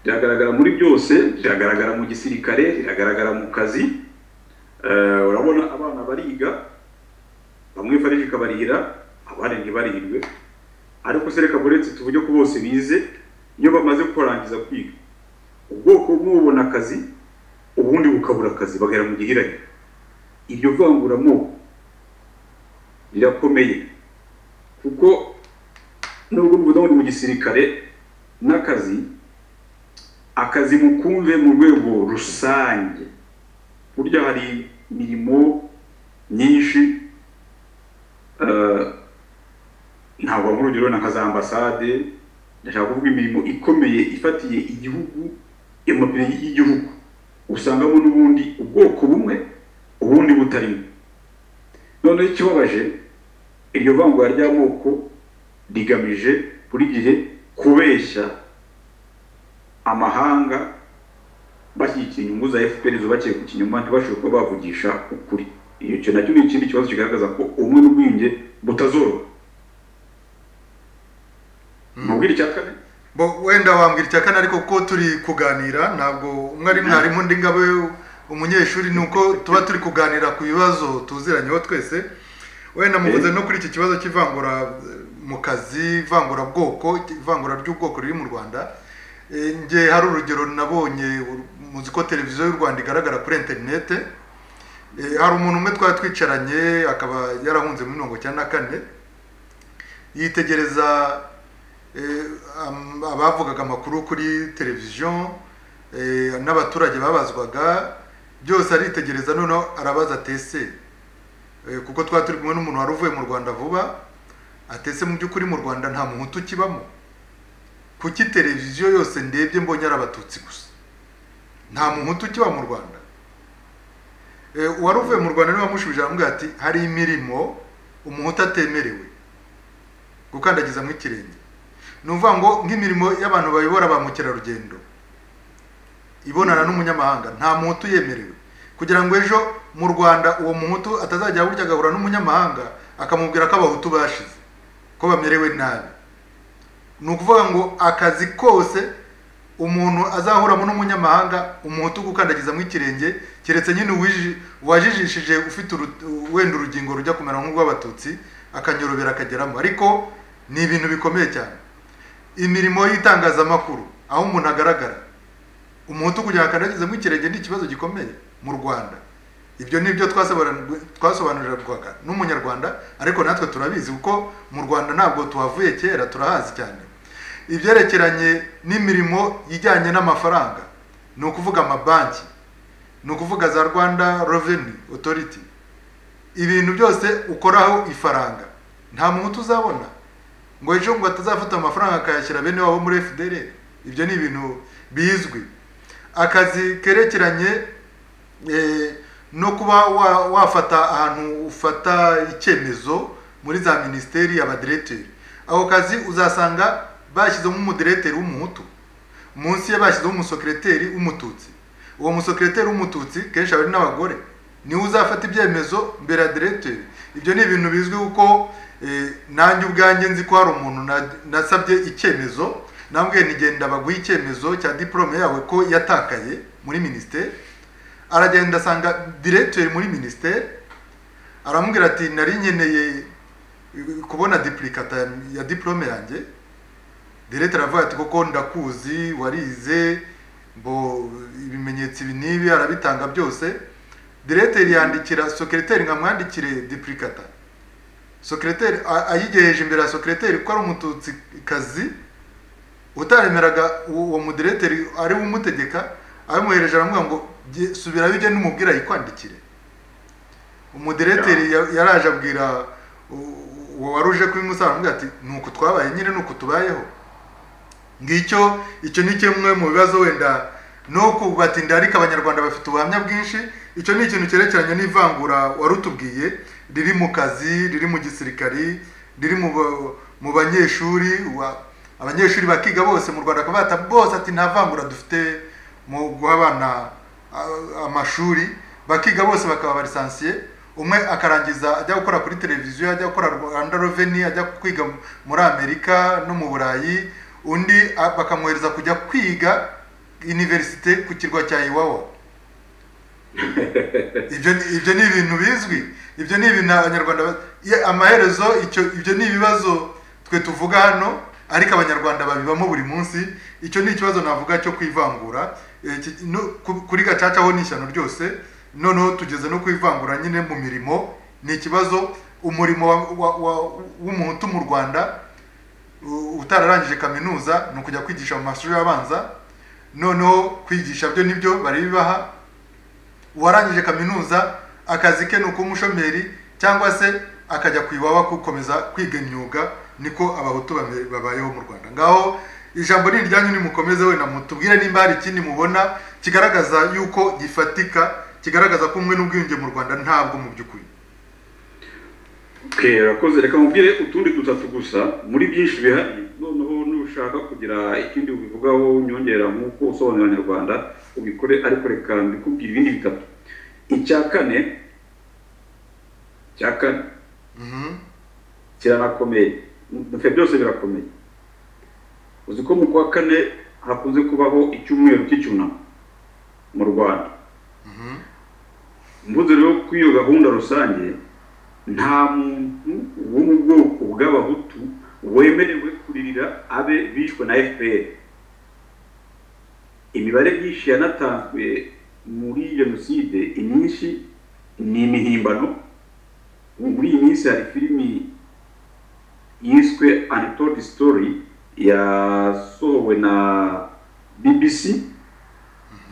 riragaragara muri byose riragaragara mu gisirikare riragaragara mu kazi Eh, urabona abana bariga bamwe farije ikabarihira abandi ntibarihirwe ariko se reka buretse tuvuge ko bose bize iyo bamaze kurangiza kwiga ubwoko bumwe bubona akazi ubundi bukabura akazi bagera mu gihirahiro iryo vanguramoko rirakomeye kuko nubwo mvuga ngo ni mu gisirikare n'akazi akazi mukumve mu rwego rusange burya hari imirimo myinshi eh, ntabwo nkuru urugero na za ambasade ndashaka kuvuga imirimo ikomeye ifatiye igihugu amapine y'igihugu usangamo n'ubundi ubwoko bumwe ubundi butarimo noneho ikibabaje iryo vangura ry'amoko rigamije buri gihe kubeshya amahanga bashyigikira inyungu za FPR zubakiye ku kinyoma ntibashobora kuba bavugisha ukuri iyo cyo nacyo ni ikindi kibazo kigaragaza ko ubumwe n'ubwiyunge butazoroha mubwira icya kane bo wenda wambwira icya kane ariko ko turi kuganira ntabwo umwe ari mwarimu undi ngabe umunyeshuri ni uko tuba turi kuganira ku bibazo tuziranyeho twese wenda muvuze no kuri iki kibazo cy'ivangura eh, mu kazi ivangurabwoko ivangura ry'ubwoko riri mu rwanda Eh, nge hari urugero nabonye ur- muzi ko televiziyo y'u rwanda igaragara kuri interinete Eh, hari umuntu umwe twari twicaranye akaba yarahunze muri mirongo icyenda na kane yitegereza eh, am- abavugaga amakuru kuri televiziyo eh, n'abaturage babazwaga byose aritegereza noneho arabaza tese Eh, kuko twari turi kumwe n'umuntu wari uvuye mu rwanda vuba atese mu by'ukuri mu rwanda nta muhutu ukibamo kuki televiziyo yose ndebye mbonye ari abatutsi gusa nta muhutu ukiba mu rwanda Eh, uwari uvuye mu rwanda niwe wamushubije aramubwira ati hari imirimo umuhutu atemerewe gukandagizamo ikirenge ni ukuvuga ngo nk'imirimo y'abantu bayobora ba mukerarugendo ibonana n'umunyamahanga nta muhutu yemerewe kugira ngo ejo mu rwanda uwo muhutu atazajya burya agahura n'umunyamahanga akamubwira ko abahutu bashize ko bamerewe nabi ni ukuvuga ngo akazi kose umuntu azahuramo n'umunyamahanga umuhutu gukandagiza mu ikirenge keretse nyine uwiji- uwajijishije ufite uru- wenda urugingo rujya kumera nk'urw'abatutsi akanyorobera akageramo ariko ni ibintu bikomeye cyane imirimo y'itangazamakuru aho umuntu agaragara umuhutu kugira ngo akandagizemo ikirenge ni ikibazo gikomeye mu rwanda ibyo ni byo twasobanur- twasobanurirwaga n'umunyarwanda ariko natwe turabizi kuko mu rwanda ntabwo tuhavuye kera turahazi cyane ibyerekeranye n'imirimo ijyanye n'amafaranga ni ukuvuga amabanki ni ukuvuga za rwanda reveni otoriti ibintu byose ukoraho ifaranga nta muntu uzabona ngo ejo ngo atazafata amafaranga akayashyira bene wabo muri fdr ibyo ni ibintu bizwi akazi kerekeranye eh, no kuba wa- wafata ahantu ufata icyemezo muri za minisiteri y'abadireteri ako kazi uzasanga bashyizemo umudireteri w'umuhutu munsi ye bashyizemo umusekereteri w'umututsi uwo musekereteri w'umututsi kenshi aba ari n'abagore niwe uzafata ibyemezo mbere ya direteri ibyo ni ibintu bizwi kuko eh, nanjye ubwanjye nzi ko hari umuntu na- nasabye icyemezo nambwiye nigenda baguha icyemezo cya diporome yawe ko yatakaye muri minisiteri aragenda asanga diregiteri muri minisiteri aramubwira ati nari nkeneye kubona dipurikata ya diporome yanjye diregiteri aravuga ati koko ndakuzi warize ngo ibimenyetso ibi n'ibi arabitanga byose diregiteri yandikira sekereteri ngo amwandikire dipurikata sekereteri a- ayigejeje imbere ya sekereteri kuko ari umututsikazi utaremeraga uwo mudireteri ari we umutegeka abimuhereje aramubwira ngo "Ge- subira bijye n'umubwira yikwandikire umudireteri ya- yaraje abwira u- uwo wari uje kubimusaba aramubwira ati ni uku twabaye nyine ni uku tubayeho ngicyo icyo ni kimwe mu bibazo wenda no kubatinda ariko abanyarwanda bafite ubuhamya bwinshi icyo ni ikintu cyerekeranye n'ivangura warutubwiye riri mu kazi riri mu gisirikari riri mu ba- mu banyeshuri wa- abanyeshuri bakiga bose mu rwanda akabata bose ati nta vangura dufite mu guha abana a- amashuri bakiga bose bakaba abarisansiye umwe akarangiza ajya gukora kuri televiziyo ajya gukora rwanda reveni ajya kwiga muri amerika no mu burayi undi a- bakamwohereza kujya kwiga iniverisite ku kirwa cya iwawa ibyo ni- ibyo ni ibintu bizwi ibyo ni ibintu abanyarwanda ba- ye- amaherezo icyo ibyo ni ibibazo twe tuvuga hano ariko abanyarwanda babibamo buri munsi icyo ni ikibazo navuga cyo kwivangura Eh, ki- no- ku- kuri gacaca ho ni ishyano ryose noneho tugeze no kwivangura nyine mu mirimo ni ikibazo umurimo wa- wa- wa- w'umuhutu mu rwanda u- utararangije kaminuza ni ukujya kwigisha mu mashuri abanza noneho kwigisha byo nibyo bari bibaha uwarangije kaminuza akazi ke ni ukuba umushomeri cyangwa se akajya ku iwawa gukomeza kwiga imyuga niko abahutu bame- babayeho mu rwanda ngaho ijambo ni iryanyu nimukomeze wenda mutubwire nimba hari ikindi mubona kigaragaza yuko gifatika kigaragaza ko umwe n'ubwiyunge mu rwanda ntabwo mu by'ukuri Okay, urakoze reka mubwire utundi dutatu gusa muri byinshi bihari noneho nushaka kugira ikindi ubivugaho unyongera nk'uko usobanurira abanyarwanda ubikore ariko reka mbikubwire ibindi bitatu icya kane icya kane Mhm. kiranakomeye bife byose birakomeye uzi ko mu kwa kane hakunze kubaho icyumweru cy'icyunamo mu rwanda mvuze rero ko iyo gahunda rusange nta muntu wo mu bwoko bw'abahutu wemerewe kuririra abe bishwe na fpr imibare myinshi yanatanzwe muri jenoside imyinshi ni imihimbano ubu muri iyi minsi hari filimi yiswe Untold Story yasohowe na BBC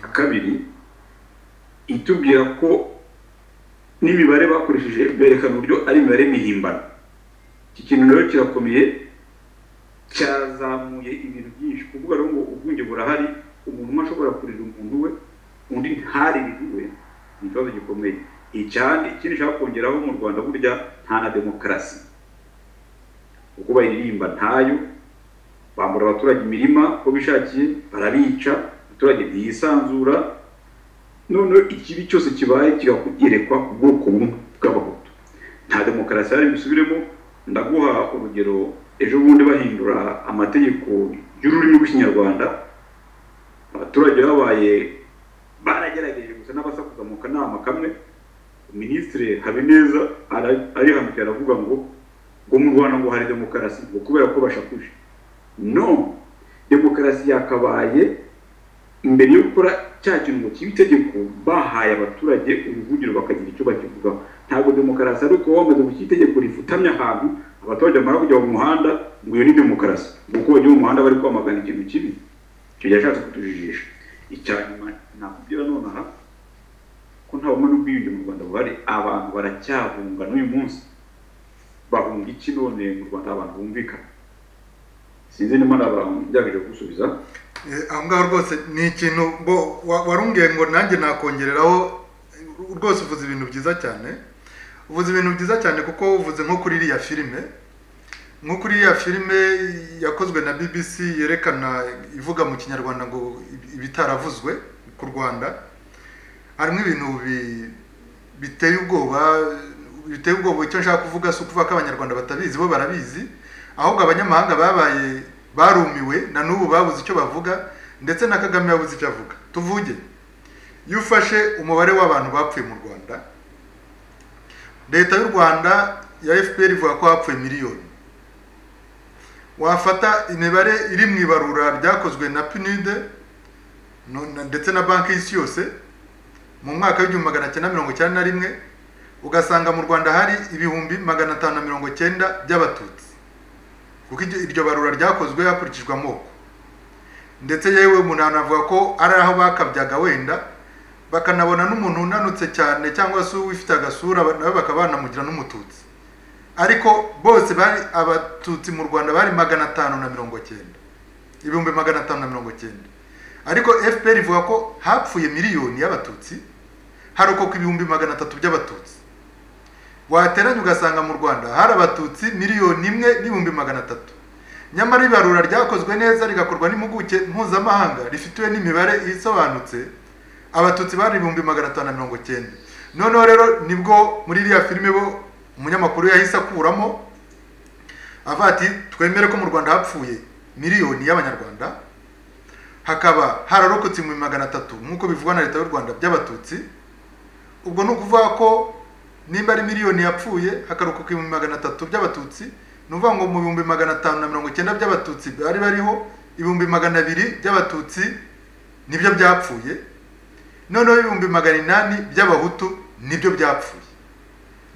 ya kabiri itubwira ko n'imibare bakoresheje berekana uburyo ari imibare mihimbano iki kintu rero kirakomeye cyazamuye ibintu byinshi kuvuga rero ngo ubwinge burahari umuntu umwe ashobora kurira umuntu we undi ntarire iwe ni ikibazo gikomeye icyandi ikindi nshaka kongeraho mu rwanda burya nta na demokarasi kuko bayiririmba ntayo bambura abaturage imirima uko bishakiye barabica abaturage ntiyisanzura noneho ikibi cyose kibaye kigayerekwa ku bwoko bumwe bw'abahutu nta demokarasi yari busubiremo ndaguha urugero ejo bundi bahindura amategeko y'ururimi rw'ikinyarwanda abaturage babaye baragerageje gusa n'abasakuza mu kanama kamwe minisitiri habineza ara- arihamukira aravuga ngo ngo mu rwanda ngo hari demokarasi ngo kubera ko bashakuje no demokarasi yakabaye imbere yo gukora cya kintu ngo kiba itegeko bahaye abaturage uruvugiro bakagira icyo bakivugaho ntabwo demokarasi ari uko wamaze gushyira itegeko rifutamye ahantu abaturage bamara kujya mu muhanda ngo iyo ni demokarasi ngo uko bagiye mu muhanda bari kwamagana ikintu kibi icyo yashatse kutujijisha icya nyuma nakubwira nonaha ko nta bumwe n'ubwiyunge mu rwanda buhari abantu baracyahunga n'uyu munsi bahunga iki none mu rwanda abantu bumvikana sinzi niba nabagerageje gusubiza Eh, aho ngaho rwose ni ikintu bo wa- warumbwiye ngo nanjye nakongereraho eh, rwose uvuze ibintu byiza cyane uvuze ibintu byiza cyane kuko uvuze nko kuri iriya filime nko kuri iriya filime yakozwe na bbc yerekana ivuga mu kinyarwanda ngo ibi- ibitaravuzwe ku rwanda harimo ibintu bi- biteye ubwoba biteye ubwoba icyo nshaka kuvuga si ukuvuga ko abanyarwanda batabizi bo barabizi ahubwo abanyamahanga babaye barumiwe na n'ubu babuze icyo bavuga ndetse na kagame yabuze icyo avuga tuvuge iyo ufashe umubare w'abantu bapfuye mu rwanda leta y'u rwanda ya fpr ivuga ko hapfuye miliyoni wafata imibare iri mu ibarura ryakozwe na pnud no- na- ndetse na banki y'isi yose mu mwaka w'igihumbi magana cyenda mirongo icyenda na rimwe ugasanga mu rwanda hari ibihumbi magana atanu na mirongo cyenda by'abatutsi kuko iryo- iryo barura ryakozwe hakurikijwe amoko ndetse yewe umuntu anavuga ko ari aho bakabyaga wenda bakanabona n'umuntu unanutse cyane cyangaba se ufite agasura ba- nawe bakaba banamugira n'umututsi ariko bose bari abatutsi mu rwanda bari magana atanu na mirongo cyenda ibihumbi magana atanu na mirongo cyenda ariko fpr ivuga ko hapfuye miliyoni y'abatutsi harokoka ibihumbi magana atatu by'abatutsi wateranya ugasanga mu rwanda hari abatutsi miliyoni imwe n'ibihumbi magana atatu nyamara ibarura ryakozwe neza rigakorwa n'impuguke mpuzamahanga rifitiwe n'imibare isobanutse abatutsi bari ibihumbi magana atanu na mirongo cyenda noneho rero nibwo muri iriya filime bo umunyamakuru yahise akuramo avuga ati twemere ko mu rwanda hapfuye miliyoni y'abanyarwanda hakaba hararokotse ibihumbi magana atatu nk'uko bivugwa na leta y'u rwanda by'abatutsi ubwo ni ukuvuga ko nimba ari miliyoni yapfuye hakarokoka ibihumbi magana atatu by'abatutsi ni ukuvuga ngo mu bihumbi magana atanu na mirongo icyenda by'abatutsi bari bariho ibihumbi magana abiri by'abatutsi nibyo byapfuye noneho ibihumbi magana inani by'abahutu nibyo byapfuye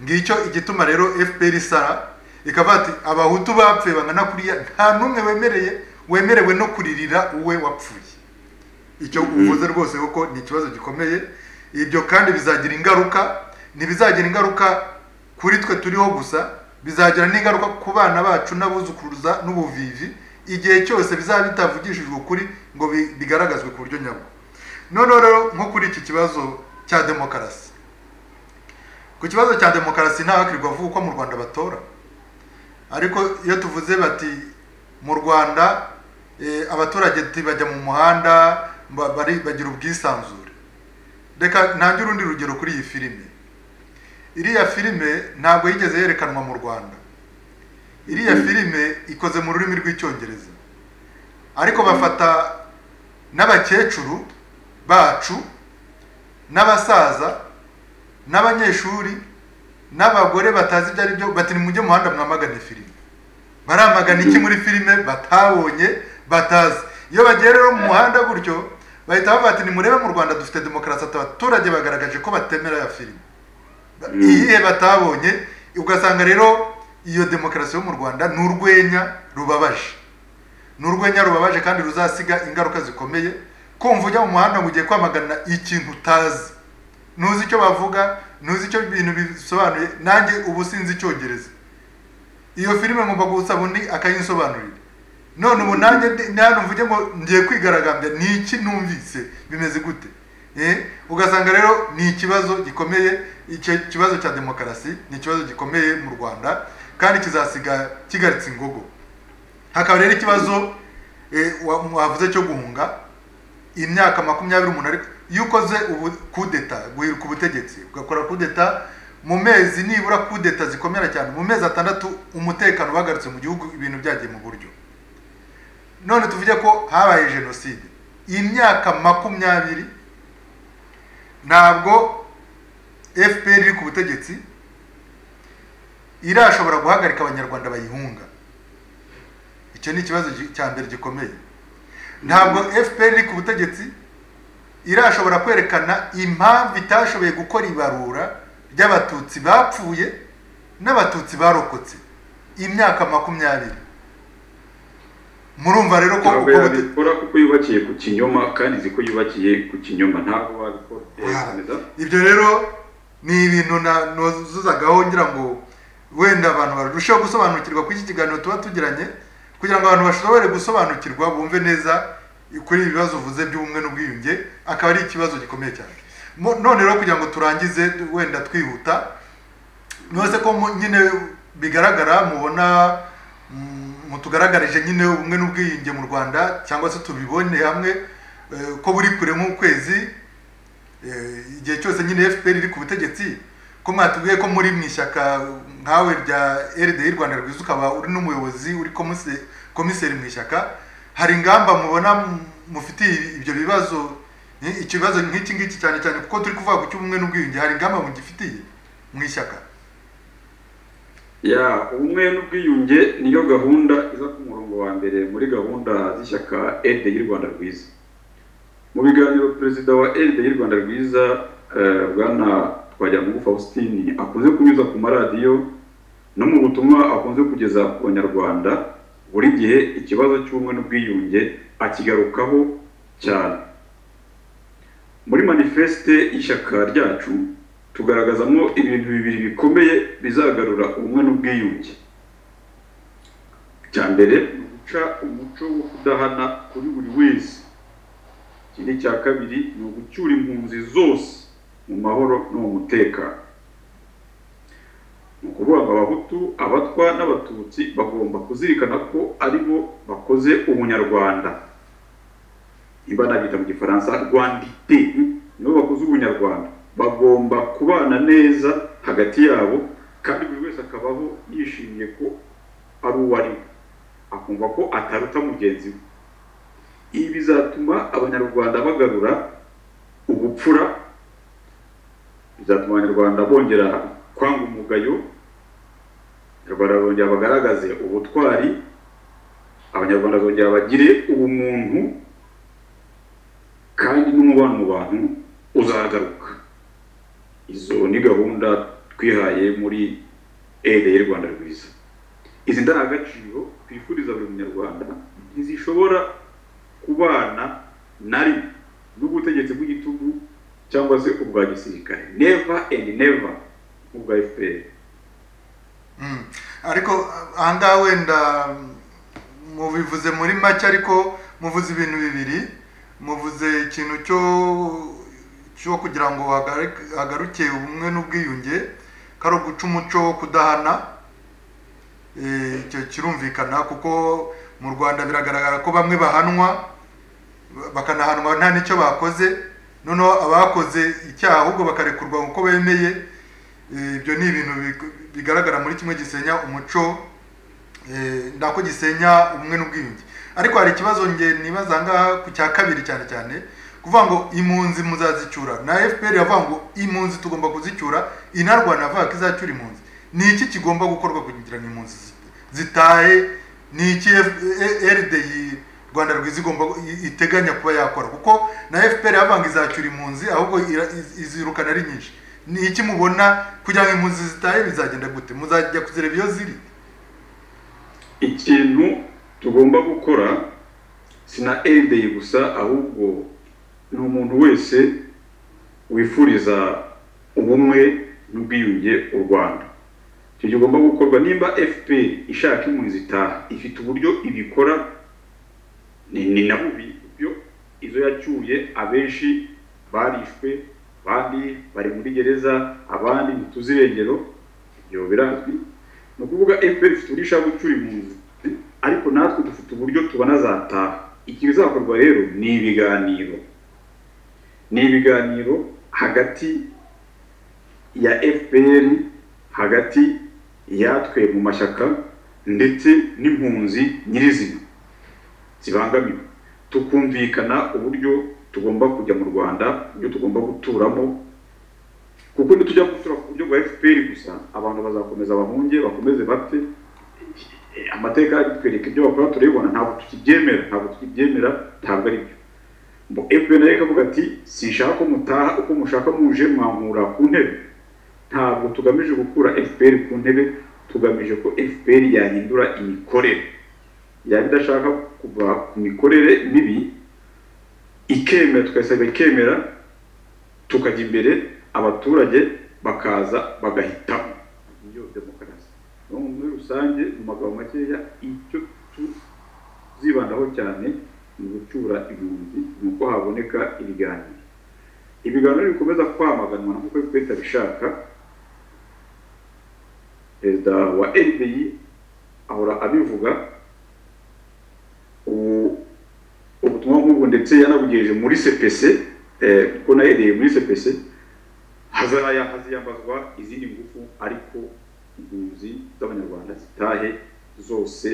ngicyo igituma rero fpr isara ikavuga ati abahutu bapfuye bangana kuriya nta n'umwe wemereye wemerewe no kuririra uwe wapfuye icyo uvuze rwose kuko ni ikibazo gikomeye ibyo kandi bizagira ingaruka ntibizagira ingaruka kuri twe turiho gusa bizagira n'ingaruka ku bana bacu n'abuzukuruza n'ubuvivi igihe cyose bizaba bitavugishijwe ukuri ngo bi- bigaragazwe ku buryo nyabwo noneho rero nko kuri iki kibazo cya demokarasi ku kibazo cya demokarasi ntahakirirwa avuga uko mu rwanda batora ariko iyo tuvuze bati mu rwanda eh, abaturage ti- bajya mu muhanda ba- bari- bagira ubwisanzure reka ntange urundi rugero kuri iyi filime iriya filime ntabwo yigeze yerekanwa mu rwanda iriya filime ikoze mu rurimi rw'icyongereza ariko bafata n'abakecuru bacu n'abasaza n'abanyeshuri n'abagore batazi ibyo ari byo bati nimujye mu muhanda mwamagane filime baramagana iki muri filime batabonye batazi iyo bagiye rero mu muhanda gutyo bahita bavuga ati nimurebe mu rwanda dufite demokarasi ati abaturage bagaragaje ko batemera ya filime Ba- Mm. iyihe batabonye ugasanga rero iyo demokarasi yo mu rwanda ni urwenya rubabaje ni urwenya rubabaje kandi ruzasiga ingaruka zikomeye kumva ujya mu muhanda ngo ugiye kwamagana ikintu utazi ntuzi icyo bavuga ntuzi icyo ibintu bisobanuye nanjye ubu sinzi icyongereza iyo filime ngomba gusaba undi akayinsobanurira none ubu nanjye ndi- nanjye mvuge ngo ngiye kwigaragambya ni iki numvise bimeze gute Eh, ugasanga rero ni ikibazo gikomeye icyo kibazo cya demokarasi ni ikibazo gikomeye mu rwanda kandi kizasiga kigaritse ingogo hakaba rero ikibazo eh, wa- wavuze cyo guhunga imyaka makumyabiri umuntu ariko iyo ukoze ubu kudeta guhirika ubutegetsi ugakora kudeta mu mezi kwezi nibura kudeta zikomera cyane mu mezi atandatu umutekano wagarutse mu gihugu ibintu byagiye mu buryo none tuvuge ko habaye jenoside imyaka makumyabiri ntabwo fpr iri ku butegetsi irashobora guhagarika abanyarwanda bayihunga icyo ni ikibazo gi- cya mbere gikomeye ntabwo fpr iri ku butegetsi irashobora kwerekana impamvu itashoboye gukora ibarura ry'abatutsi bapfuye n'abatutsi barokotse imyaka makumyabiri murumva rero ko ntabwo uko bute- yabikora kuko yubakiye ku kinyoma kandi izi ko yubakiye ku kinyoma ntabwo wabikora Aha. komeza ibyo rero ni ibintu na- nuzuzagaho ngira ngo wenda abantu barusheho gusobanukirwa kuri iki kiganiro tuba tugiranye kugira ngo abantu bashobore gusobanukirwa bumve neza kuri ibi bibazo uvuze by'ubumwe n'ubwiyunge akaba ari ikibazo gikomeye cyane Mo- none rero kugira ngo turangize wenda twihuta mwese ko mu- nyine bigaragara mubona mm, mutugaragarije nyine ubumwe n'ubwiyunge mu rwanda cyangwa se tubibone hamwe eh, ko buri kure nk'ukwezi Eh, igihe cyose nyine fpr iri ku butegetsi ko mwatubwiye ko muri mu ishyaka nkawe rya rdi rwanda rwiza ukaba uri n'umuyobozi uri komise- komiseri mu ishyaka hari ingamba mubona mu- mufitiye ibyo bibazo ni- ikibazo nk'iki ngiki cyane cyane kuko turi kuvuga ku cy'ubumwe n'ubwiyunge hari ingamba mugifitiye mu ishyaka ya ubumwe n'ubwiyunge niyo gahunda iza ku murongo wa mbere muri gahunda z'ishyaka eride y'u rwanda rwiza mu biganiro perezida wa eride y'u rwanda rwiza eh, bwana twagiramungu faustin akunze kunyuza ku maradiyo no mu butumwa akunze kugeza ku banyarwanda buri gihe ikibazo cy'ubumwe n'ubwiyunge akigarukaho cyane muri manifeste y'ishyaka ryacu tugaragazamo ibintu bibiri bikomeye bizagarura ubumwe n'ubwiyunge icya mbere ni uguca umuco wo kudahana kuri buri wese ikindi cya kabiri ni ugucyura impunzi zose mu mahoro no mu mutekano ni ukuvuga ngo abahutu abatwa n'abatutsi bagomba kuzirikana ko ari bo bakoze ubunyarwanda niba nabita mu gifaransa rwandite nibo bakoze ubunyarwanda bagomba kubana neza hagati yabo kandi buri wese akabaho yishimiye ko ari uwo ari we akumva ko ataruta mugenzi we ibi bizatuma abanyarwanda bagarura ubupfura bizatuma abanyarwanda bongera kwanga umugayo abanyarwanda bongera bagaragaze ubutwari abanyarwanda bongera bagire ubumuntu kandi n'umubano mu bantu uzagaruka izo ni gahunda twihaye muri ere y'u rwanda rwiza izi ndangagaciro twifuriza buri munyarwanda ntizishobora kubana na rimwe n'ubutegetsi bw'igitugu cyangwa se ubwa gisirikare never and never nk'ubwa fpr Mm. ariko aha ngaha wenda mm, mubivuze muri make ariko muvuze ibintu bibiri muvuze ikintu cyo cyo kugira ngo hagare- hagaruke ubumwe n'ubwiyunge ko ari uguca umuco wo kudahana Eh, icyo kirumvikana kuko mu rwanda biragaragara ko bamwe bahanwa bakanahanwa nta n'icyo bakoze noneho abakoze icyaha ahubwo bakarekurwa uko bemeye Eh, ibyo ni ibintu big- bigaragara muri kimwe gisenya umuco eh, nako gisenya ubumwe n'ubwiyunge ariko hari ikibazo nge nibaza aha ngaha ku cya kabiri cyane cyane kuvuga ngo impunzi muzazicyura na fpr yavuga ngo impunzi tugomba kuzicyura inarwana yavuga ko izacyura impunzi ni iki kigomba gukorwa kugira ngo impunzi zi- zitahe ni iki F- E- rdi rwanda rwiza igomba i- iteganya kuba yakora kuko na fpr yavanga izacyura impunzi ahubwo ira- iz- izirukana ari nyinshi ni iki mubona kugira ngo impunzi zitahe bizagenda gute muzajya kuzireba iyo ziri ikintu tugomba gukora si na airday gusa ahubwo ni umuntu wese wifuriza ubumwe n'ubwiyunge u rwanda icyo kigomba gukorwa nimba fpr ishaka impunzi zitaha ifite uburyo ibikora ni, ni na bubi byo izo yacyuye abenshi barishwe abandi bari muri gereza abandi ntituzi irengero ibyo birazwi ni ukuvuga fpr ifite uburyo ishaka gucyura impunzi ariko natwe dufite uburyo tubona zataha iki bizakorwa rero ni ibiganiro ni ibiganiro hagati ya fpr hagati yatwe mu mashyaka ndetse n'impunzi nyirizina zibangamiwe tukumvikana uburyo tugomba kujya mu rwanda uburyo tugomba guturamo kuko nitujya gutura ku buryo bwa fpr gusa abantu bazakomeza bahunge bakomeze bapfe amateka aritwereka ibyo bakora turabibona ntabwo tukibyemera ntabwo tukibyemera ntabwo ari byo fpr nayo ikavuga ati sinshaka ko mutaha uko mushaka muje mwankura ku ntebe ntabwo tugamije gukura fpr ku ntebe tugamije ko fpr yahindura imikorere yaba idashaka kuva ku mikorere mibi ikemera tugasaba ikemera tukajya imbere abaturage bakaza bagahitamo niyo demokarasi muri rusange mu magambo makeya icyo tuzibandaho cyane ni ugucyura ibihumbi ni uko haboneka ibiganiro ibiganiro bikomeza kwamaganwa nk'uko bikwita bishaka perezida wa rbi ahora abivuga ubutumwa nk'ubwo ndetse yanabugejeje muri cpc kuko nahereye muri cpc haziyambazwa izindi ngufu ariko impunzi z'abanyarwanda zitahe zose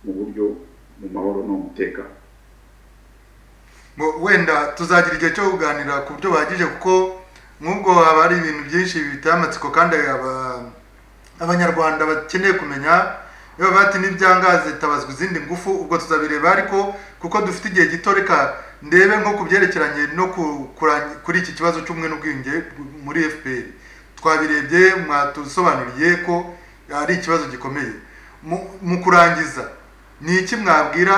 mu buryo mu mahoro no mu mutekano wenda tuzagira igihe cyo kuganira ku buryo buhagije kuko nk'ubwo haba hari ibintu byinshi biteye amatsiko kandi abanyarwanda bakeneye kumenya iyo bavuga ati n'ibyangazi tabazwa izindi ngufu ubwo tuzabireba ariko kuko dufite igihe gito reka ndebe nko ku byerekeranye no kuri iki kibazo cy'ubumwe n'ubwiyunge muri fpr twabirebye mwatusobanuriye ko ari ikibazo gikomeye mu kurangiza ni iki mwabwira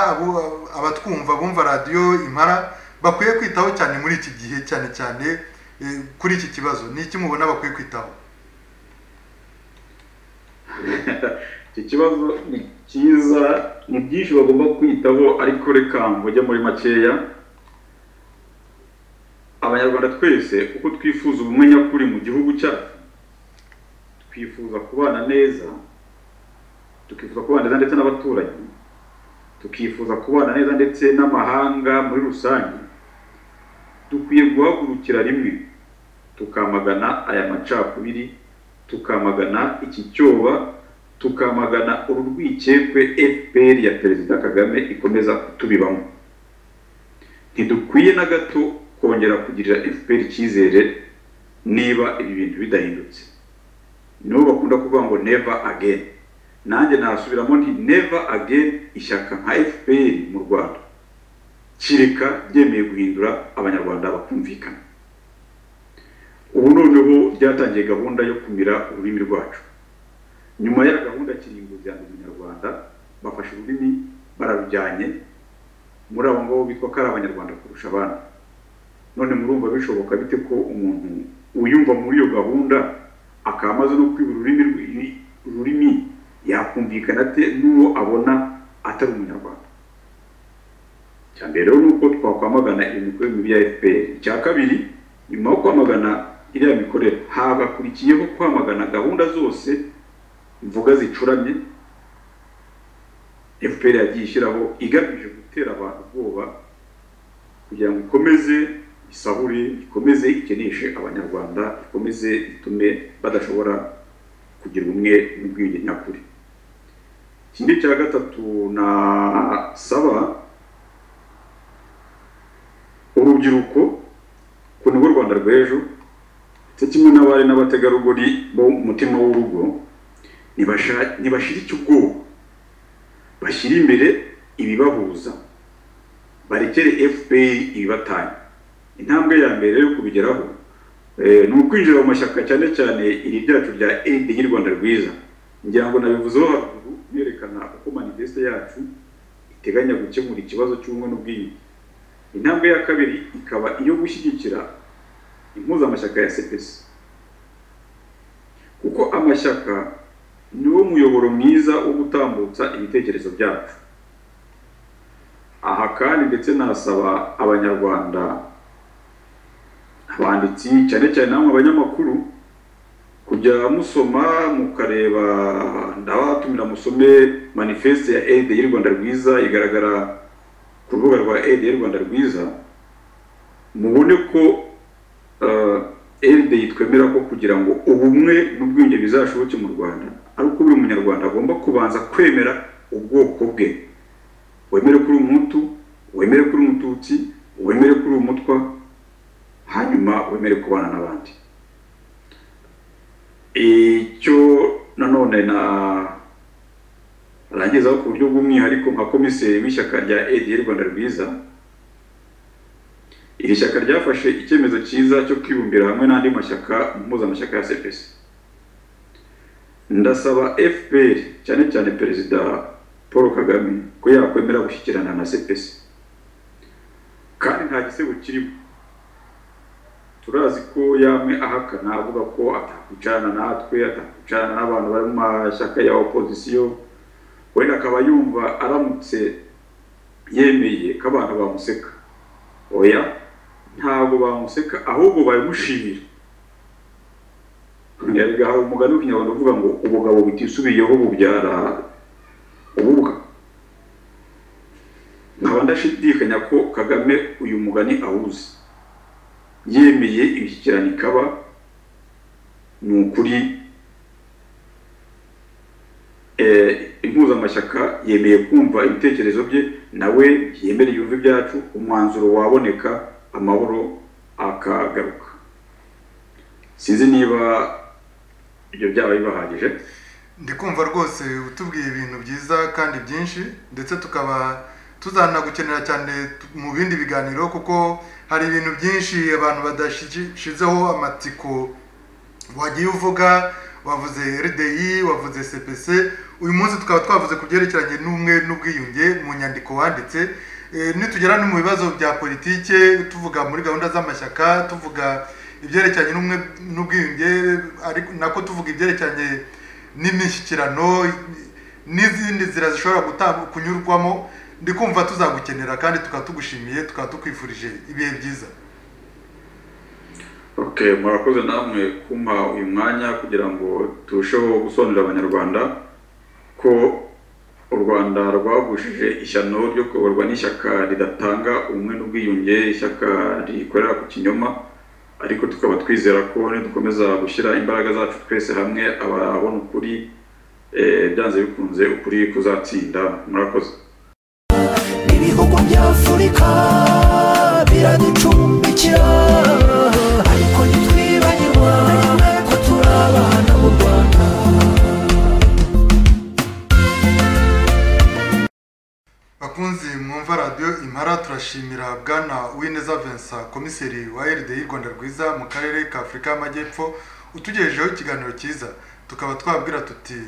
abatwumva bumva radiyo impara bakwiye kwitaho cyane muri iki gihe cyane cyane kuri iki kibazo ni iki mubona bakwiye kwitaho iki kibazo ni cyiza ni byinshi bagomba kwitaho ariko reka mvuge muri makeya abanyarwanda twese uko twifuza ubumwe nyakuri mu gihugu cyacu twifuza kubana neza tukifuza kubana neza ndetse n'abaturanyi tukifuza kubana neza ndetse n'amahanga muri rusange dukwiye guhagurukira rimwe tukamagana aya macakubiri tukamagana iki cyoba tukamagana uru rwikekwe fpr ya perezida kagame ikomeza kutubibamo ntidukwiye na gato kongera kugirira fpr icyizere niba ibi bintu bidahindutse nibo bakunda kuvuga ngo neva again nanjye nasubiramo nti neva again ishyaka nka fpr mu rwanda kireka ryemeye guhindura abanyarwanda bakumvikana ubu noneho ryatangiye gahunda yo kumira ururimi rwacu nyuma ya gahunda kirimbuzi ya munyarwanda bafashe ururimi bararujyanye muri abo ngabo bitwa ko ari abanyarwanda kurusha abandi none murumva bishoboka bite ko umuntu uyumva muri iyo gahunda akaba amaze no kwiba ururimi ururimi yakumvikana ate n'uwo abona atari umunyarwanda icya mbere rero ni uko twakwamagana imikorere mibi ya fpr icya kabiri nyuma yo kwamagana iriya mikorere hagakurikiyeho kwamagana gahunda zose mvuga zicuramye fpr yagiye ishyiraho igamije gutera abantu ubwoba kugira ngo ikomeze isabure ikomeze ikeneshe abanyarwanda ikomeze itume badashobora kugira ubumwe n'ubwiyunge nyakuri ikindi cya gatatu nasaba urubyiruko ku nibwo rwanda rw'ejo ndetse kimwe n'abari n'abategarugori bo mu mutima w'urugo ntibashire icyo ubwoba bashyire imbere ibibahuza barekere fpr ibibatanya intambwe ya mbere yo kubigeraho ni ukwinjira mu mashyaka cyane cyane iri ryacu rya eyidi y'u rwanda rwiza ngira ngo nabivuzeho haruguru yerekana uko manifeste yacu iteganya gukemura ikibazo cy'ubumwe n'ubwiyunge intambwe ya kabiri ikaba iyo gushyigikira impuzamashyaka ya sepesi kuko amashyaka niwo muyoboro mwiza wo gutambutsa ibitekerezo byacu aha kandi ndetse nasaba abanyarwanda abanditsi cyane cyane namwe abanyamakuru kujya musoma mukareba ndabatumira musome manifeste ya eyide y'u rwanda rwiza igaragara ku rubuga rwa eyide y'u rwanda rwiza mubone ko eride twemera ko kugira ngo ubumwe n'ubwiyunge bizashoboke mu rwanda ari uko buri munyarwanda agomba kubanza kwemera ubwoko bwe wemere ko uri umuhutu wemere ko uri umututsi wemere ko uri umutwa hanyuma wemere kubana n'abandi icyo nanone na rangizaho ku buryo bw'umwihariko nka komiseri w'ishyaka rya edr rwanda rwiza iri shyaka ryafashe icyemezo cyiza cyo kwibumbira hamwe n'andi mashyaka mpuzamashaka ya cpc ndasaba fpr cyane cyane perezida paul kagame ko yakwemera gushyikirana na cpc kandi nta gisebo kirimo turazi ko yamwe ahakana avuga ko atakwicarana natwe atakwicarana n'abantu bari mu mashyaka ya opozisiyo wenda akaba yumva aramutse yemeye ko abantu bamuseka oya ntabwo bamuseka ahubwo babimushimira yariga hari umugani w'ikinyarwanda uvuga ngo ubugabo butisubiyeho bubyara ububwa nkaba ndashidikanya ko kagame uyu mugani awuzi yemeye imishyikirano ikaba ni ukuri impuzamashyaka yemeye kumva ibitekerezo bye nawe yemere yumve ibyacu umwanzuro waboneka amahoro akagaruka sinzi niba ibyo byaba bibahagije ndi kumva rwose utubwiye ibintu byiza kandi byinshi ndetse tukaba tuzanagukenera cyane mu bindi biganiro kuko hari ibintu byinshi abantu badashyizeho amatsiko wagiye uvuga wavuze RDI wavuze CPC uyu munsi tukaba twavuze ku byerekeranye n'umwe n'ubwiyunge mu nyandiko wanditse nitugera no mu bibazo bya politike tuvuga muri gahunda z'amashyaka tuvuga ibyerekeranye n'umwe n'ubwiyunge nako tuvuga ibyerekeranye n'imishyikirano n'izindi nzira zishobora kunyurwamo ndi kumva tuzagukenera kandi tukaba tugushimiye tukaba tukwifurije ibihe byiza murakoze namwe kumpa uyu mwanya kugira ngo turusheho gusobanurira abanyarwanda ko u rwanda rwagushije ishyano ryo kuyoborwa n'ishyaka ridatanga ubumwe n'ubwiyunge ishyaka rikorera ku kinyoma ariko tukaba twizera ko nidukomeza gushyira imbaraga zacu twese hamwe ababona ukuri byanze bikunze ukuri kuzatsinda murakoze ibihugu by'afurika biraducumbikira ariko ntitwibagirwa ko turi abana b'u rwanda bakunzi mwumva radiyo impara turashimira bwana wineza vincent komiseri wa rdi rwanda rwiza mu karere ka afurika y'amajyepfo utugejejeho ikiganiro cyiza tukaba twabwira tuti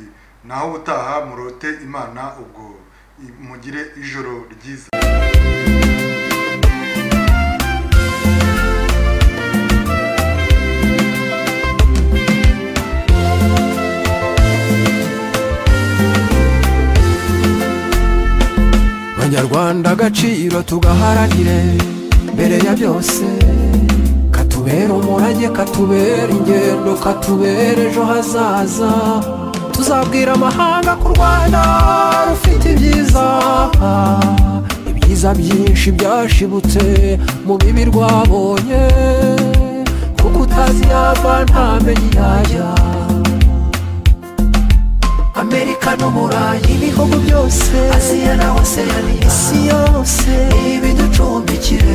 naho ubutaha murote imana ubwo mugire ijoro ryiza banyarwanda agaciro tugaharanire mbere ya byose katubera umurage katubera ingendo katubera ejo hazaza tuzabwira amahanga ko u rwanda rufite ibyiza ibyiza byinshi byashibutse mu bibi rwabonye kuko utazi yava ntamenye yajya amerika n'umurayi ibihugu byose aziya na oseani isi yose ibiducumbikire